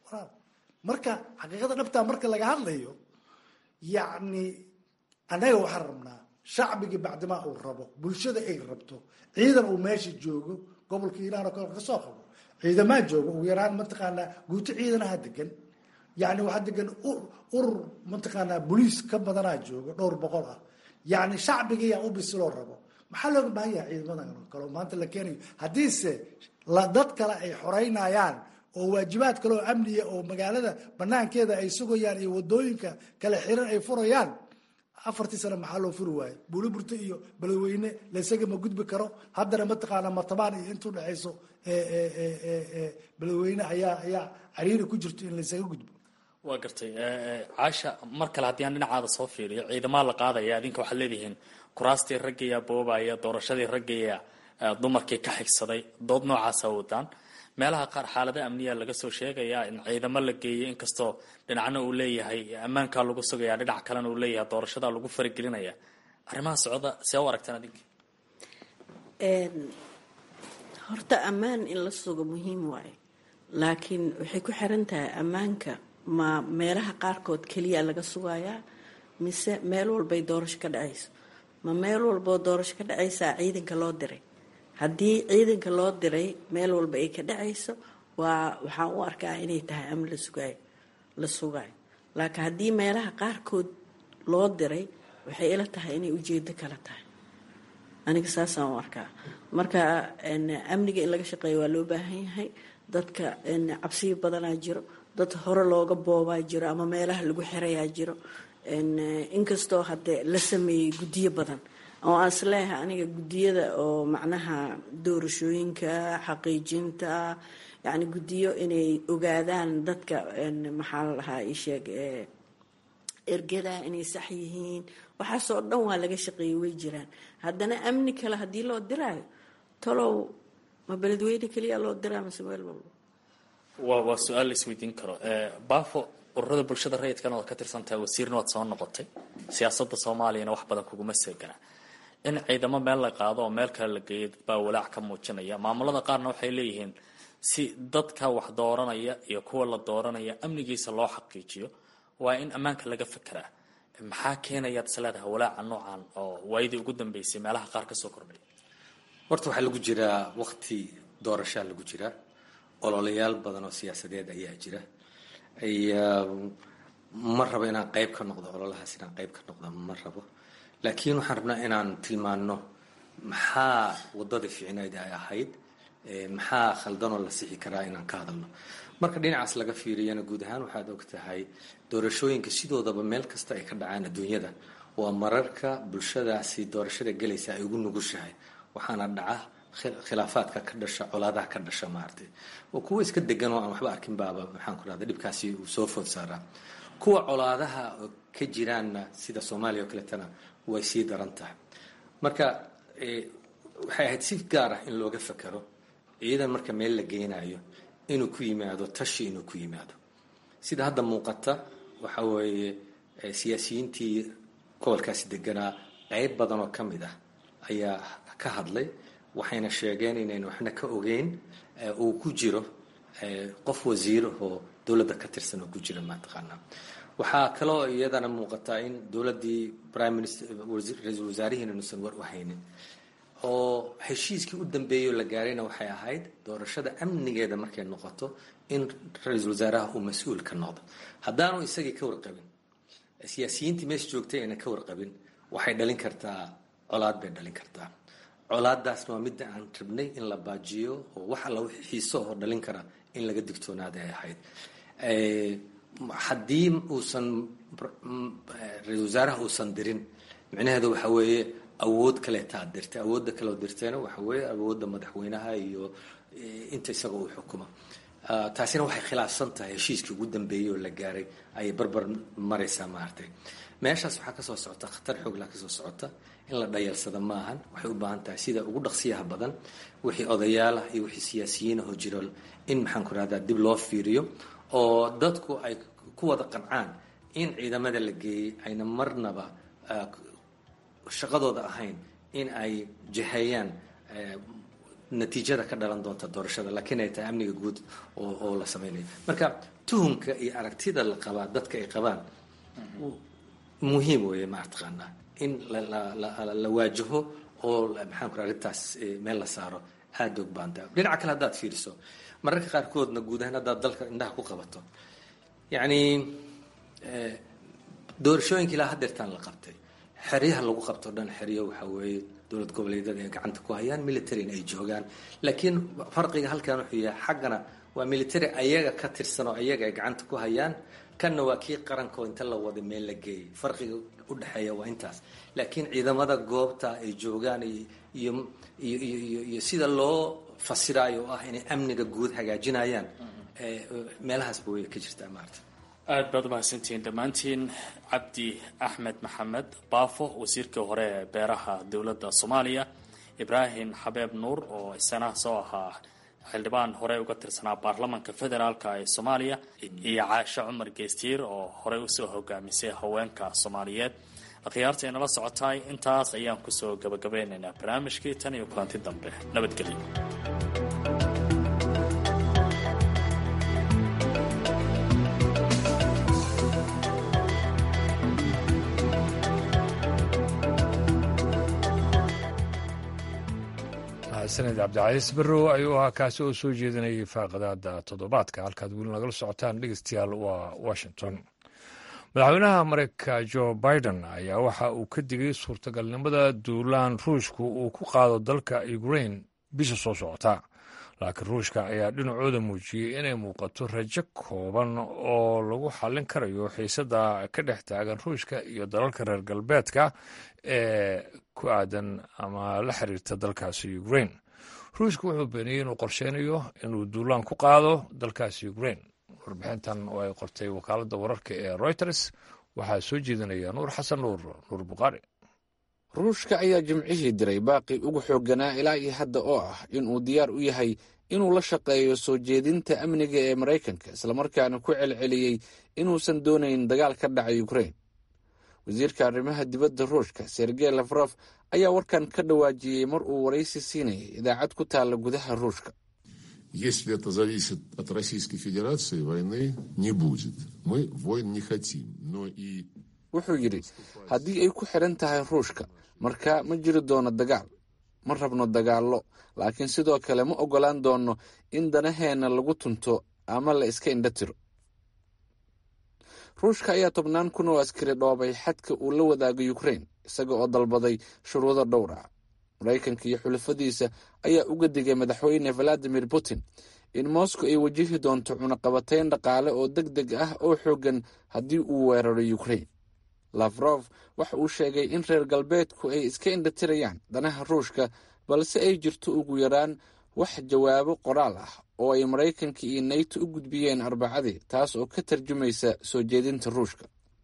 marka xaqiiqada dhabtaa marka laga hadlayo yacni annaga waxaan rabnaa shacbigii bacdimaa uu rabo bulshada ay rabto ciidan uu meesha joogo gobolka iiraan oo kale kasoo qabo ciidamaa jooga ugu yaraan mataqaanaa guuto ciidanaha degan yani waxaa degan urur mataqaanaa boliis ka badanaa jooga dhowr boqol ah yani shacbigiyaa u bisiloo rabo maxaa looga baahan yahay ciidamadan kale maanta la keenayo haddiise dad kale ay xoreynayaan oo waajibaad kale oo amniya oo magaalada banaankeeda ay sugayaan iyo wadooyinka kale xiran ay furayaan afartii sano maxaa loo furi waayo buuliburta iyo beledweyne laysaga ma gudbi karo haddana mataqaana martabaan iyo inta udhexayso beledweyne ayaa ayaa cariiri ku jirto in laysaga gudbo waa gartay caasha mar kale haddii aan dhinacaada soo fiiriyo ciidamaa la qaadaya adinka waxaad leedihiin kuraastii raggayaa boobaya doorashadii raggayaa dumarkii ka xigsaday dood noocaasa wadaan meelaha qaar xaalada amniya laga soo sheegayaa in ciidamo la geeyay inkastoo dhinacna uu leeyahay ammaankaa lagu sugaya dhinac kalena uu leeyahay doorashadaa lagu faragelinaya arrimaha socda see u aragtaan adinka horta ammaan in la sugo muhiim waaye laakiin waxay ku xiran tahay ammaanka ma meelaha qaarkood keliya laga sugayaa mise meel walbay doorasho ka dhacayso ma meel walboo doorasho ka dhacaysaa ciidanka loo diray haddii ciidanka loo diray meel walba ay ka dhacayso waa waxaan u arkaa inay tahay amni la sugaayo la sugaayo laakiin haddii meelaha qaarkood loo diray waxay ila tahay inay ujeedo kala tahay aniga saasaan u arkaa marka amniga in laga shaqeeyo waa loo baahan yahay dadka cabsiyo badanaa jiro dad hore looga boobaa jiro ama meelaha lagu xirayaa jiro inkastoo hadde la sameeyey guddiyo badan oo aan isleeyahay aniga guddiyada oo macnaha doorashooyinka xaqiijinta yacni guddiyo inay ogaadaan dadka maxaa la dhahaa isheeg ergada inay sax yihiin waxaasoo dhan waa laga shaqeeyey way jiraan haddana amni kale haddii loo diraayo talow ma beledweyne keliya loo diraa mase meel walba waa waa su-aal la isweydiin karo baafo ururada bulshada rayidkana waad ka tirsantahay wasiirna waad soo noqotay siyaasadda soomaaliyana wax badan kuguma seegana in ciidamo meel la qaado oo meel kale la geeyo dad baa walaac ka muujinaya maamulada qaarna waxay leeyihiin si dadka wax dooranaya iyo kuwa la dooranaya amnigiisa loo xaqiijiyo waa in ammaanka laga fekeraa maxaa keenayaad is leedahay walaaca noocan oo waayadii ugu dambeysay meelaha qaar kasoo kordhay horta waxaa lagu jiraa waqti doorashaa lagu jiraa ololayaal badan oo siyaasadeed ayaa jira ma rabo inaan qayb ka noqdo ololahaas inaan qayb ka noqdo ma rabo laakiin waxaan rabnaa inaan tilmaano maxaa wadadii fiicnayd ay ahayd maxaa khaldanoo la sixi karaa inaan ka hadalno marka dhinacaas laga fiiriyana guud ahaan waxaad og tahay doorashooyinka sidoodaba meel kasta ay ka dhacaan adduunyada waa mararka bulshadaasi doorashada gelaysa ay ugu nugushahay waxaana dhaca khilaafaadka ka dhasha colaadaha ka dhasha maaragtay oo kuwa iska degan oo aan waxba arkin baaba maxaan ku rahda dhibkaasi uu soo food saaraa kuwa colaadaha ka jiraanna sida soomaaliya oo kaleetana way sii daran tahay marka waxay ahayd si gaar ah in looga fekero ciidan marka meel la geynayo inuu ku yimaado tashi inuu ku yimaado sida hadda muuqata waxa weeye siyaasiyiintii gobolkaasi deganaa qayb badan oo ka mid ah ayaa ka hadlay waxayna sheegeen inayn waxna ka ogeyn uu ku jiro qof wasiirahoo dowladda ka tirsan oo ku jira mataqaanaa waxaa kaloo iyadana muuqataa in dowladdii prime minister ra-iisul wasaarihiina inuusan war u haynin oo heshiiskii u dambeeyay oo la gaarayna waxay ahayd doorashada amnigeeda markay noqoto in ra-iisul wasaaraha uu mas-uul ka noqdo haddaanu isagii ka warqabin siyaasiyiintii meesha joogtay ayna ka warqabin waxay dhalin kartaa colaad bay dhalin kartaa colaadaasna waa midda aan rabnay in la baajiyo oo wax alla wixii xiiso oo dhalin kara in laga digtoonaada ay ahayd haddii uusan ra-isul wasaaraha uusan dirin micnaheedu waxa weeye awood kaleetaa dirtay awoodda kaleo dirtayna waxa weeye awoodda madaxweynaha iyo inta isaga uu xukuma taasina waxay khilaafsan tahay heshiiskii ugu dambeeyey oo la gaaray ayay barbar maraysaa maaragtay meeshaas waxaa kasoo socota khatar xoogla kasoo socota in la dhayalsada maahan waxay u baahan tahay sida ugu dhaqsiyaha badan wixii odayaalah iyo wixii siyaasiyiinahoo jiro in maxaan ku rahdaa dib loo fiiriyo oo dadku ay ku wada qancaan in ciidamada la geeyey ayna marnaba shaqadooda ahayn in ay jiheeyaan natiijada ka dhalan doonta doorashada laakiin ay tahay amniga guud oo la sameynayo marka tuhumka iyo aragtida la qabaa dadka ay qabaan muhiim weeye maataqaanaa in la waajaho oo maxaan ku raa arrintaas meel la saaro aada og baanta dhinaca kale haddaad fiiriso mararka qaarkoodna guud ahaan haddaad dalka indhaha ku qabato yacni doorashooyinka ilaa hadeertaan la qabtay xeryaha lagu qabto dhan xeryo waxa weeye dowlad goboleedyada ay gacanta ku hayaan militaryna ay joogaan laakiin farqiga halkan wuxuu yahay xaggana waa military ayaga ka tirsan oo ayaga ay gacanta ku hayaan kanna waa kii qaranko inta la wada meel la geeyay farqiga udhexeeya waa intaas laakiin ciidamada goobta ay joogaan iyo iyo iyo iyo sida loo fasiraayo oo ah inay amniga guud hagaajinayaan meelahaasba way ka jirtaa maarata aada baad umahadsantihiin dhammaantiin cabdi axmed maxamed baafo wasiirkii hore ee beeraha dowladda soomaaliya ibraahim xabeeb nuur oo isana soo ahaa xildhibaan hore uga tirsanaa baarlamanka federaalk ee soomaaliya iyo caashe cumar geestiir oo horey usoo hogaamisay haweenka soomaaliyeed akhyaarta inala socotaay intaas ayaan kusoo gabagabeynaynaa barnaamijkii tan iyo kulanti dambe nabadgelyo sanad cabdicaiis barrow ayuu ahaa kaasi oo soo jeedinayay faaqadaada toddobaadka halkaad weli nagala socotaan dhegeystayaal waa washington madaxweynaha mareykanka jo biden ayaa waxa uu ka digay suurtagalnimada duulaan ruushku uu ku qaado dalka ukrain bisha soo socota laakiin ruushka ayaa dhinacooda muujiyey inay muuqato rajo kooban oo lagu xallin karayo xiisada ka dhex taagan ruushka iyo dalalka reer galbeedka ee ku aadan ama la xiriirta dalkaasi ukrain ruushka wuxuu beeniyey inuu qorsheynayo inuu duulaan ku qaado dalkaasi ukrain warbixintan oo ay qortay wakaaladda wararka ee reuters waxaa soo jeedinaya nuur xasan nuur nuur bukhaari ruushka ayaa jimcihii diray baaqi ugu xoogganaa ilaa iyo hadda oo ah inuu diyaar u yahay inuu la shaqeeyo soo jeedinta amniga ee maraykanka islamarkaana ku celceliyey inuusan doonayn dagaal ka dhacay ukrain wasiirka arrimaha dibadda ruushka sergey lafrof ayaa warkan ka dhawaajiyey mar uu waraysi siinayay idaacad ku taalla gudaha ruushka Если это зависит от Российской Федерации, войны не будет. Мы войн не хотим, но и... wuxuu yidhi haddii ay ku xidhan tahay ruushka marka ma jiri doono dagaal ma rabno dagaallo laakiin sidoo kale ma oggolaan doono in danaheenna lagu tunto ama la iska indho tiro ruushka ayaa tobnaan kun oo askari dhoobay xadka uu la wadaago ukrain isaga oo dalbaday shuruudo dhowr ah maraykanka iyo xulafadiisa ayaa uga digay madaxweyne valadimir putin in moscow ay wajihi doonto cunaqabatayn dhaqaale oo deg deg ah oo xooggan haddii uu weeraro ukrain lafrof waxa uu sheegay in reer galbeedku ay iska indhatirayaan danaha ruushka balse ay jirto ugu yaraan wax jawaabo qoraal ah oo ay maraykanka iyo nayto u gudbiyeen arbacadii taas oo ka tarjumaysa soo jeedinta ruushka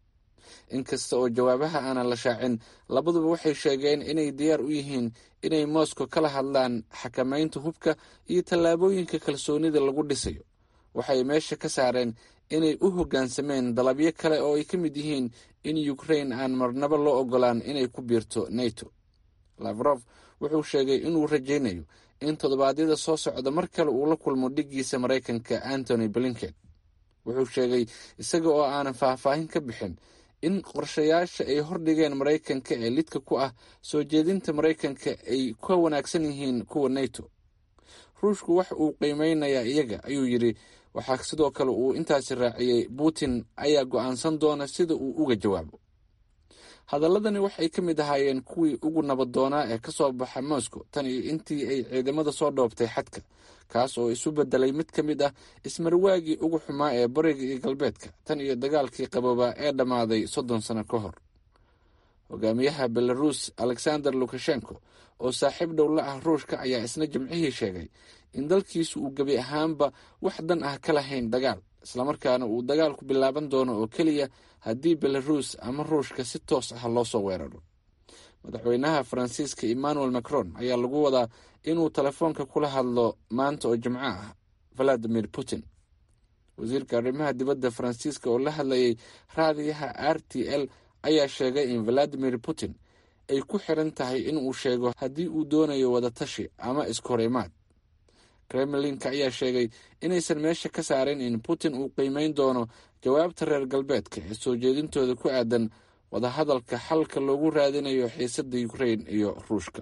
inkasta oo jawaabaha aanan la shaacin labaduba waxay sheegeen inay diyaar u yihiin inay moscow kala hadlaan xakamaynta hubka iyo tallaabooyinka kalsoonida lagu dhisayo waxay meesha ka saareen inay u hoggaansameen dalabyo kale oo ay ka mid yihiin in ukrain aan marnabo loo ogolaan inay ku biirto nato lafrof wuxuu sheegay inuu rajaynayo in toddobaadyada soo socda mar kale uu la kulmo dhiggiisa maraykanka antony blinken wuxuu sheegay isaga oo aanan faahfaahin ka bixin in qorshayaasha ay hordhigeen maraykanka ee lidka ku ah soo jeedinta maraykanka ay ka wanaagsan yihiin kuwa nato ruushku wax uu qiimeynayaa iyaga ayuu yidhi waxaa sidoo kale uu intaasi raaciyey putin ayaa go'aansan doona sida uu uga jawaabo hadaladani waxay ka mid ahaayeen kuwii ugu nabaddoonaa ee ka soo baxa moscow tan iyo intii ay ciidamada soo dhoobtay xadka kaas oo isu bedelay mid ka mid ah ismarwaagii ugu xumaa ee bariga iyo galbeedka tan iyo dagaalkii qaboobaa ee dhammaaday soddon sano ka hor hogaamiyaha belarus alexander lukashenko oo saaxiib dhow la ah ruushka ayaa isna jimcihii sheegay in dalkiisu uu gebi ahaanba wax dan ah ka lahayn dagaal islamarkaana uu dagaalku bilaaban doono oo keliya haddii belarus ama ruushka si toos ah loo soo weeraro madaxweynaha faransiiska emmanuel macron ayaa lagu wadaa inuu telefoonka kula hadlo maanta oo jimco ah valadimir putin wasiirka arrimaha dibadda faransiiska oo la hadlayay raadiyaha r t l ayaa sheegay in valadimir putin ay ku xiran tahay inuu sheego haddii uu doonayo wadatashi ama iskahorimaad kremlinka ayaa sheegay inaysan meesha ka saarin in putin uu qiimeyn doono jawaabta reer galbeedka ee soo jeedintooda ku aadan wadahadalka xalka loogu raadinayo xiisadda ukrain iyo ruushka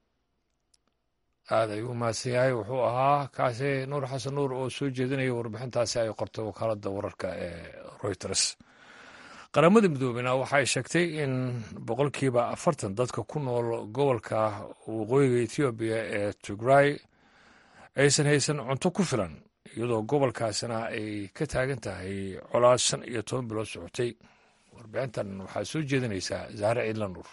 aad ayuu umahadsan yahay wuxuu ahaa kaasi nuur xasan nuur oo soo jeedinaya warbixintaasi ay qortay wakaaladda wararka ee reuters qaramada midoobena waxay sheegtay in boqolkiiba afartan dadka ku nool gobolka waqooyiga ethoobiya ee tigray aysan haysan cunto ku filan iyadoo gobolkaasina ay ka taagan tahay colaad shan iyo toban bilood socotay warbixintan waxaa soo jeedinaysaa zahre ciidla nuur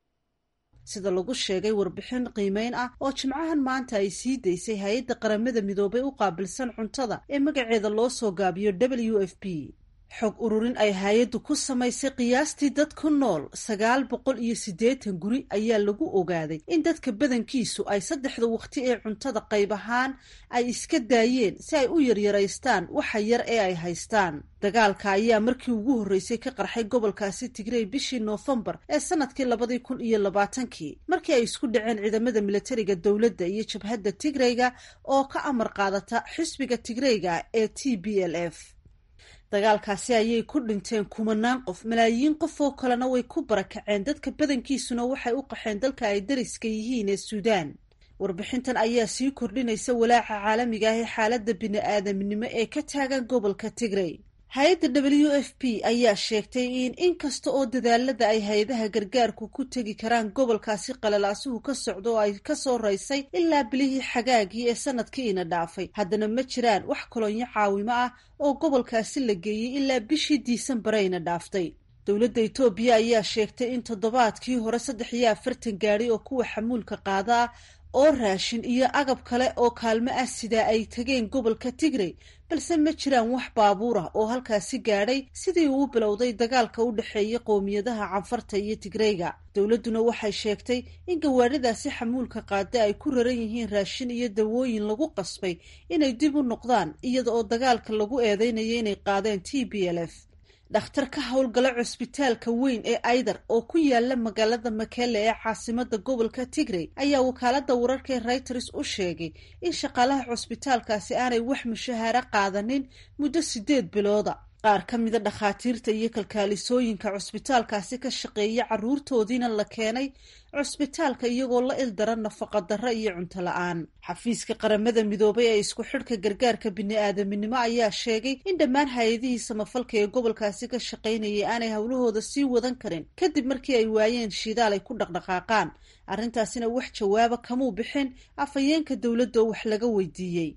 sida lagu sheegay warbixin qiimeyn ah oo jimcahan maanta ay sii daysay hay-adda qaramada midoobay u qaabilsan cuntada ee magaceeda loo soo gaabiyo w f p xog ururin ay hay-addu ku samaysay qiyaastii dad ku nool sagaal boqol iyo siddeetan guri ayaa lagu ogaaday in dadka badankiisu ay saddexda waqti ee cuntada qayb ahaan ay iska daayeen si ay u yaryaraystaan waxa yar ee ay haystaan dagaalka ayaa markii ugu horreysay ka qarxay gobolkaasi tigrey bishii noofembar ee sanadkii labadii kun iyo labaatankii markii ay isku dhaceen ciidamada milatariga dowladda iyo jabhadda tigreyga oo ka amar qaadata xisbiga tigreyga ee t b l f dagaalkaasi ayay ku dhinteen kumanaan qof malaayiin qof oo kalena way ku barakaceen dadka badankiisuna waxay u qaxeen dalka ay dariska yihiin ee suudaan warbixintan ayaa sii kordhinaysa walaaca caalamiga ah ee xaaladda bini-aadamnimo ee ka taagan gobolka tigrey hay-adda w f p ayaa sheegtay in inkasta oo dadaalada ay hay-adaha gargaarku ku tegi karaan gobolkaasi qalalaasuhu ka socdo oo ay kasoo raysay ilaa bilihii xagaagii ee sanadkiina dhaafay haddana ma jiraan wax kolonyo caawimo ah oo gobolkaasi la geeyey ilaa bishii diisambareyna dhaaftay dowladda etoobiya ayaa sheegtay in toddobaadkii hore saddex iyo afartan gaadi oo kuwa xamuulka qaada ah oo raashin iyo agab kale oo kaalmo ah sidaa ay tageen gobolka tigrey balse ma jiraan wax baabuur ah oo halkaasi gaadhay sidii uu bilowday dagaalka u dhexeeya qowmiyadaha canfarta iyo tigreyga dowladduna waxay sheegtay in gawaadhidaasi xamuulka qaada ay ku raran yihiin raashin iyo dawooyin lagu qasbay inay dib u noqdaan iyada oo dagaalka lagu eedeynayo inay qaadeen t b l f dhakhtar ka howlgala cusbitaalka weyn ee aydar oo ku yaala magaalada makele ee caasimada gobolka tigrey ayaa wakaalada wararka ee reuters u sheegay in shaqaalaha cusbitaalkaasi aanay wax mushahaaro qaadanin muddo sideed bilooda qaar ka mida dhakhaatiirta iyo kalkaalisooyinka cusbitaalkaasi ka shaqeeya caruurtoodiina la keenay cusbitaalka iyagoo la ildara nafaqa darro iyo cunto la-aan xafiiska qaramada midoobay ee isku xidhka gargaarka bini-aadaminimo ayaa sheegay in dhammaan hay-adihii samafalka ee gobolkaasi ka shaqaynayay aanay howlahooda sii wadan karin kadib markii ay waayeen shidaal ay ku dhaqdhaqaaqaan arrintaasina wax jawaaba kamuu bixin afhayeenka dowladda oo wax laga weydiiyey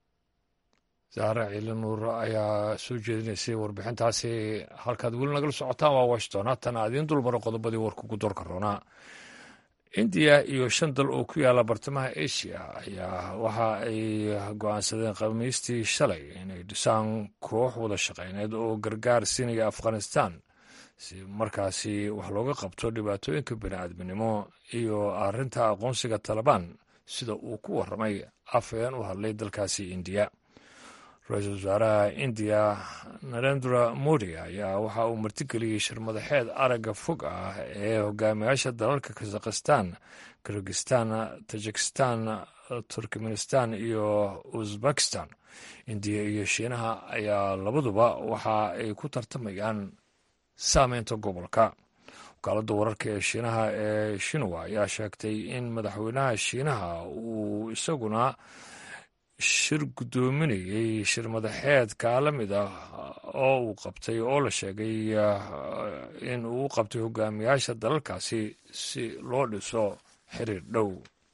zahra ciili nuur ayaa soo jeedinaysay warbixintaasi halkaad weli nagala socotaan waa washington haatana adiin dulmaro qodobadii warka ugu doorka roonaa indiya iyo shan dal oo ku yaala bartamaha asia ayaa waxa ay go-aansadeen khamiistii shalay inay dhisaan koox wada shaqeyneed oo gargaar siinaya afghanistan si markaasi wax looga qabto dhibaatooyinka bini-aadminimo iyo arrinta aqoonsiga talabaan sida uu ku warramay afhayeen u hadlay dalkaasi indiya ra-iisul wasaaraha indiya narendra modi ayaa waxa uu martigeliyey shirmadaxeed aragga fog ah ee hogaamiyaasha dalalka kazakhistan kirgistan tajikistan turkmenistan iyo uzbekistan indiya iyo shiinaha ayaa labaduba waxa ay ku tartamayaan saameynta gobolka wakaaladda wararka ee shiinaha ee shinwa ayaa sheegtay in madaxweynaha shiinaha uu isaguna shir guddoominayey shir madaxeedka la mid ah oo uu qabtay oo la sheegay in uu u qabtay hogaamiyaasha dalalkaasi si loo dhiso xiriir dhow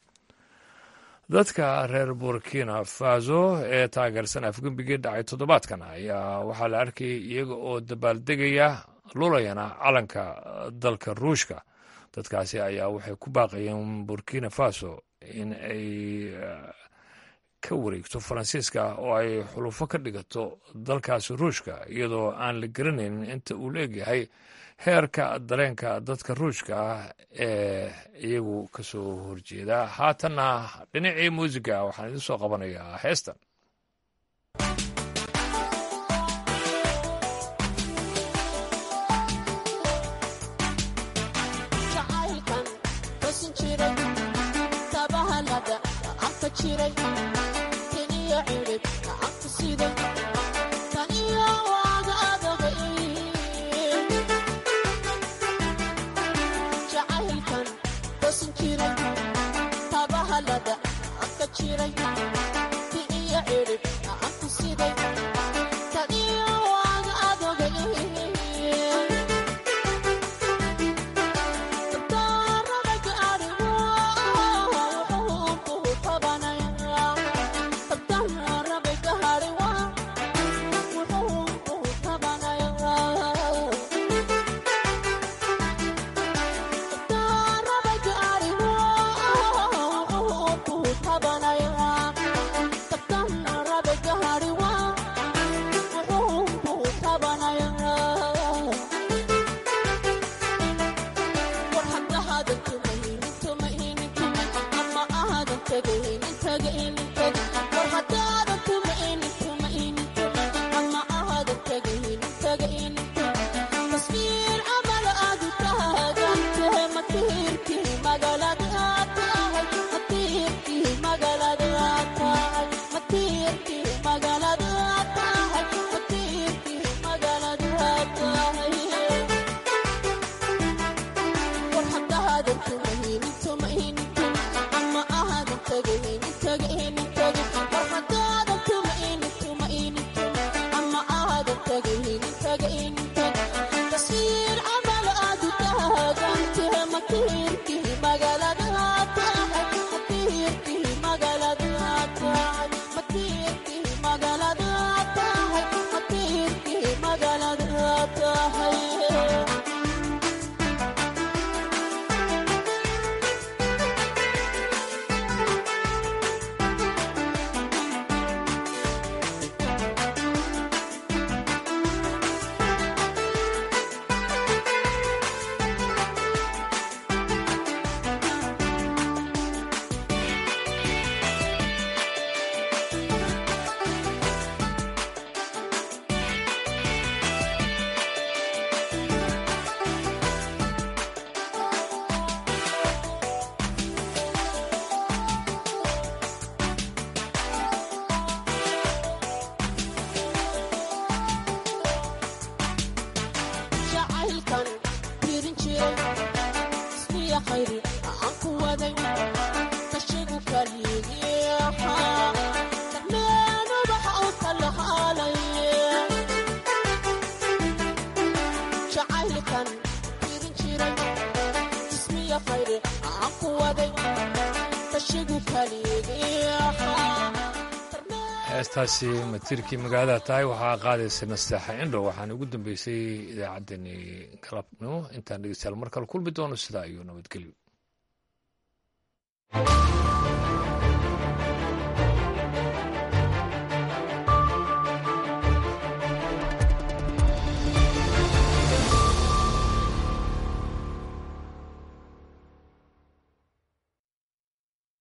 dadka reer burkina faso ee taageersan afgembigii dhacay toddobaadkan ayaa waxaa la arkayay iyaga oo dabaaldegaya lulayana calanka dalka ruushka dadkaasi ayaa waxay ku baaqayeen burkina faso in ay ka wareegto faransiiska oo ay xulufo ka dhigato dalkaasi ruushka iyadoo aan la garanaynin inta uu leegyahay heerka dareenka dadka ruushka ah ee iyagu ka soo horjeeda haatanna dhinacii muusiga waxaan idin soo qabanayaa heestan heestaasi matiirkii magaalada tahay waxaa qaadaysa nasteexa indhow waxaana ugu dambeysay idaacaddeenii galabnimo intaan dhegeystayaal mar kale kulmi doono sidaa iyo nabadgelyo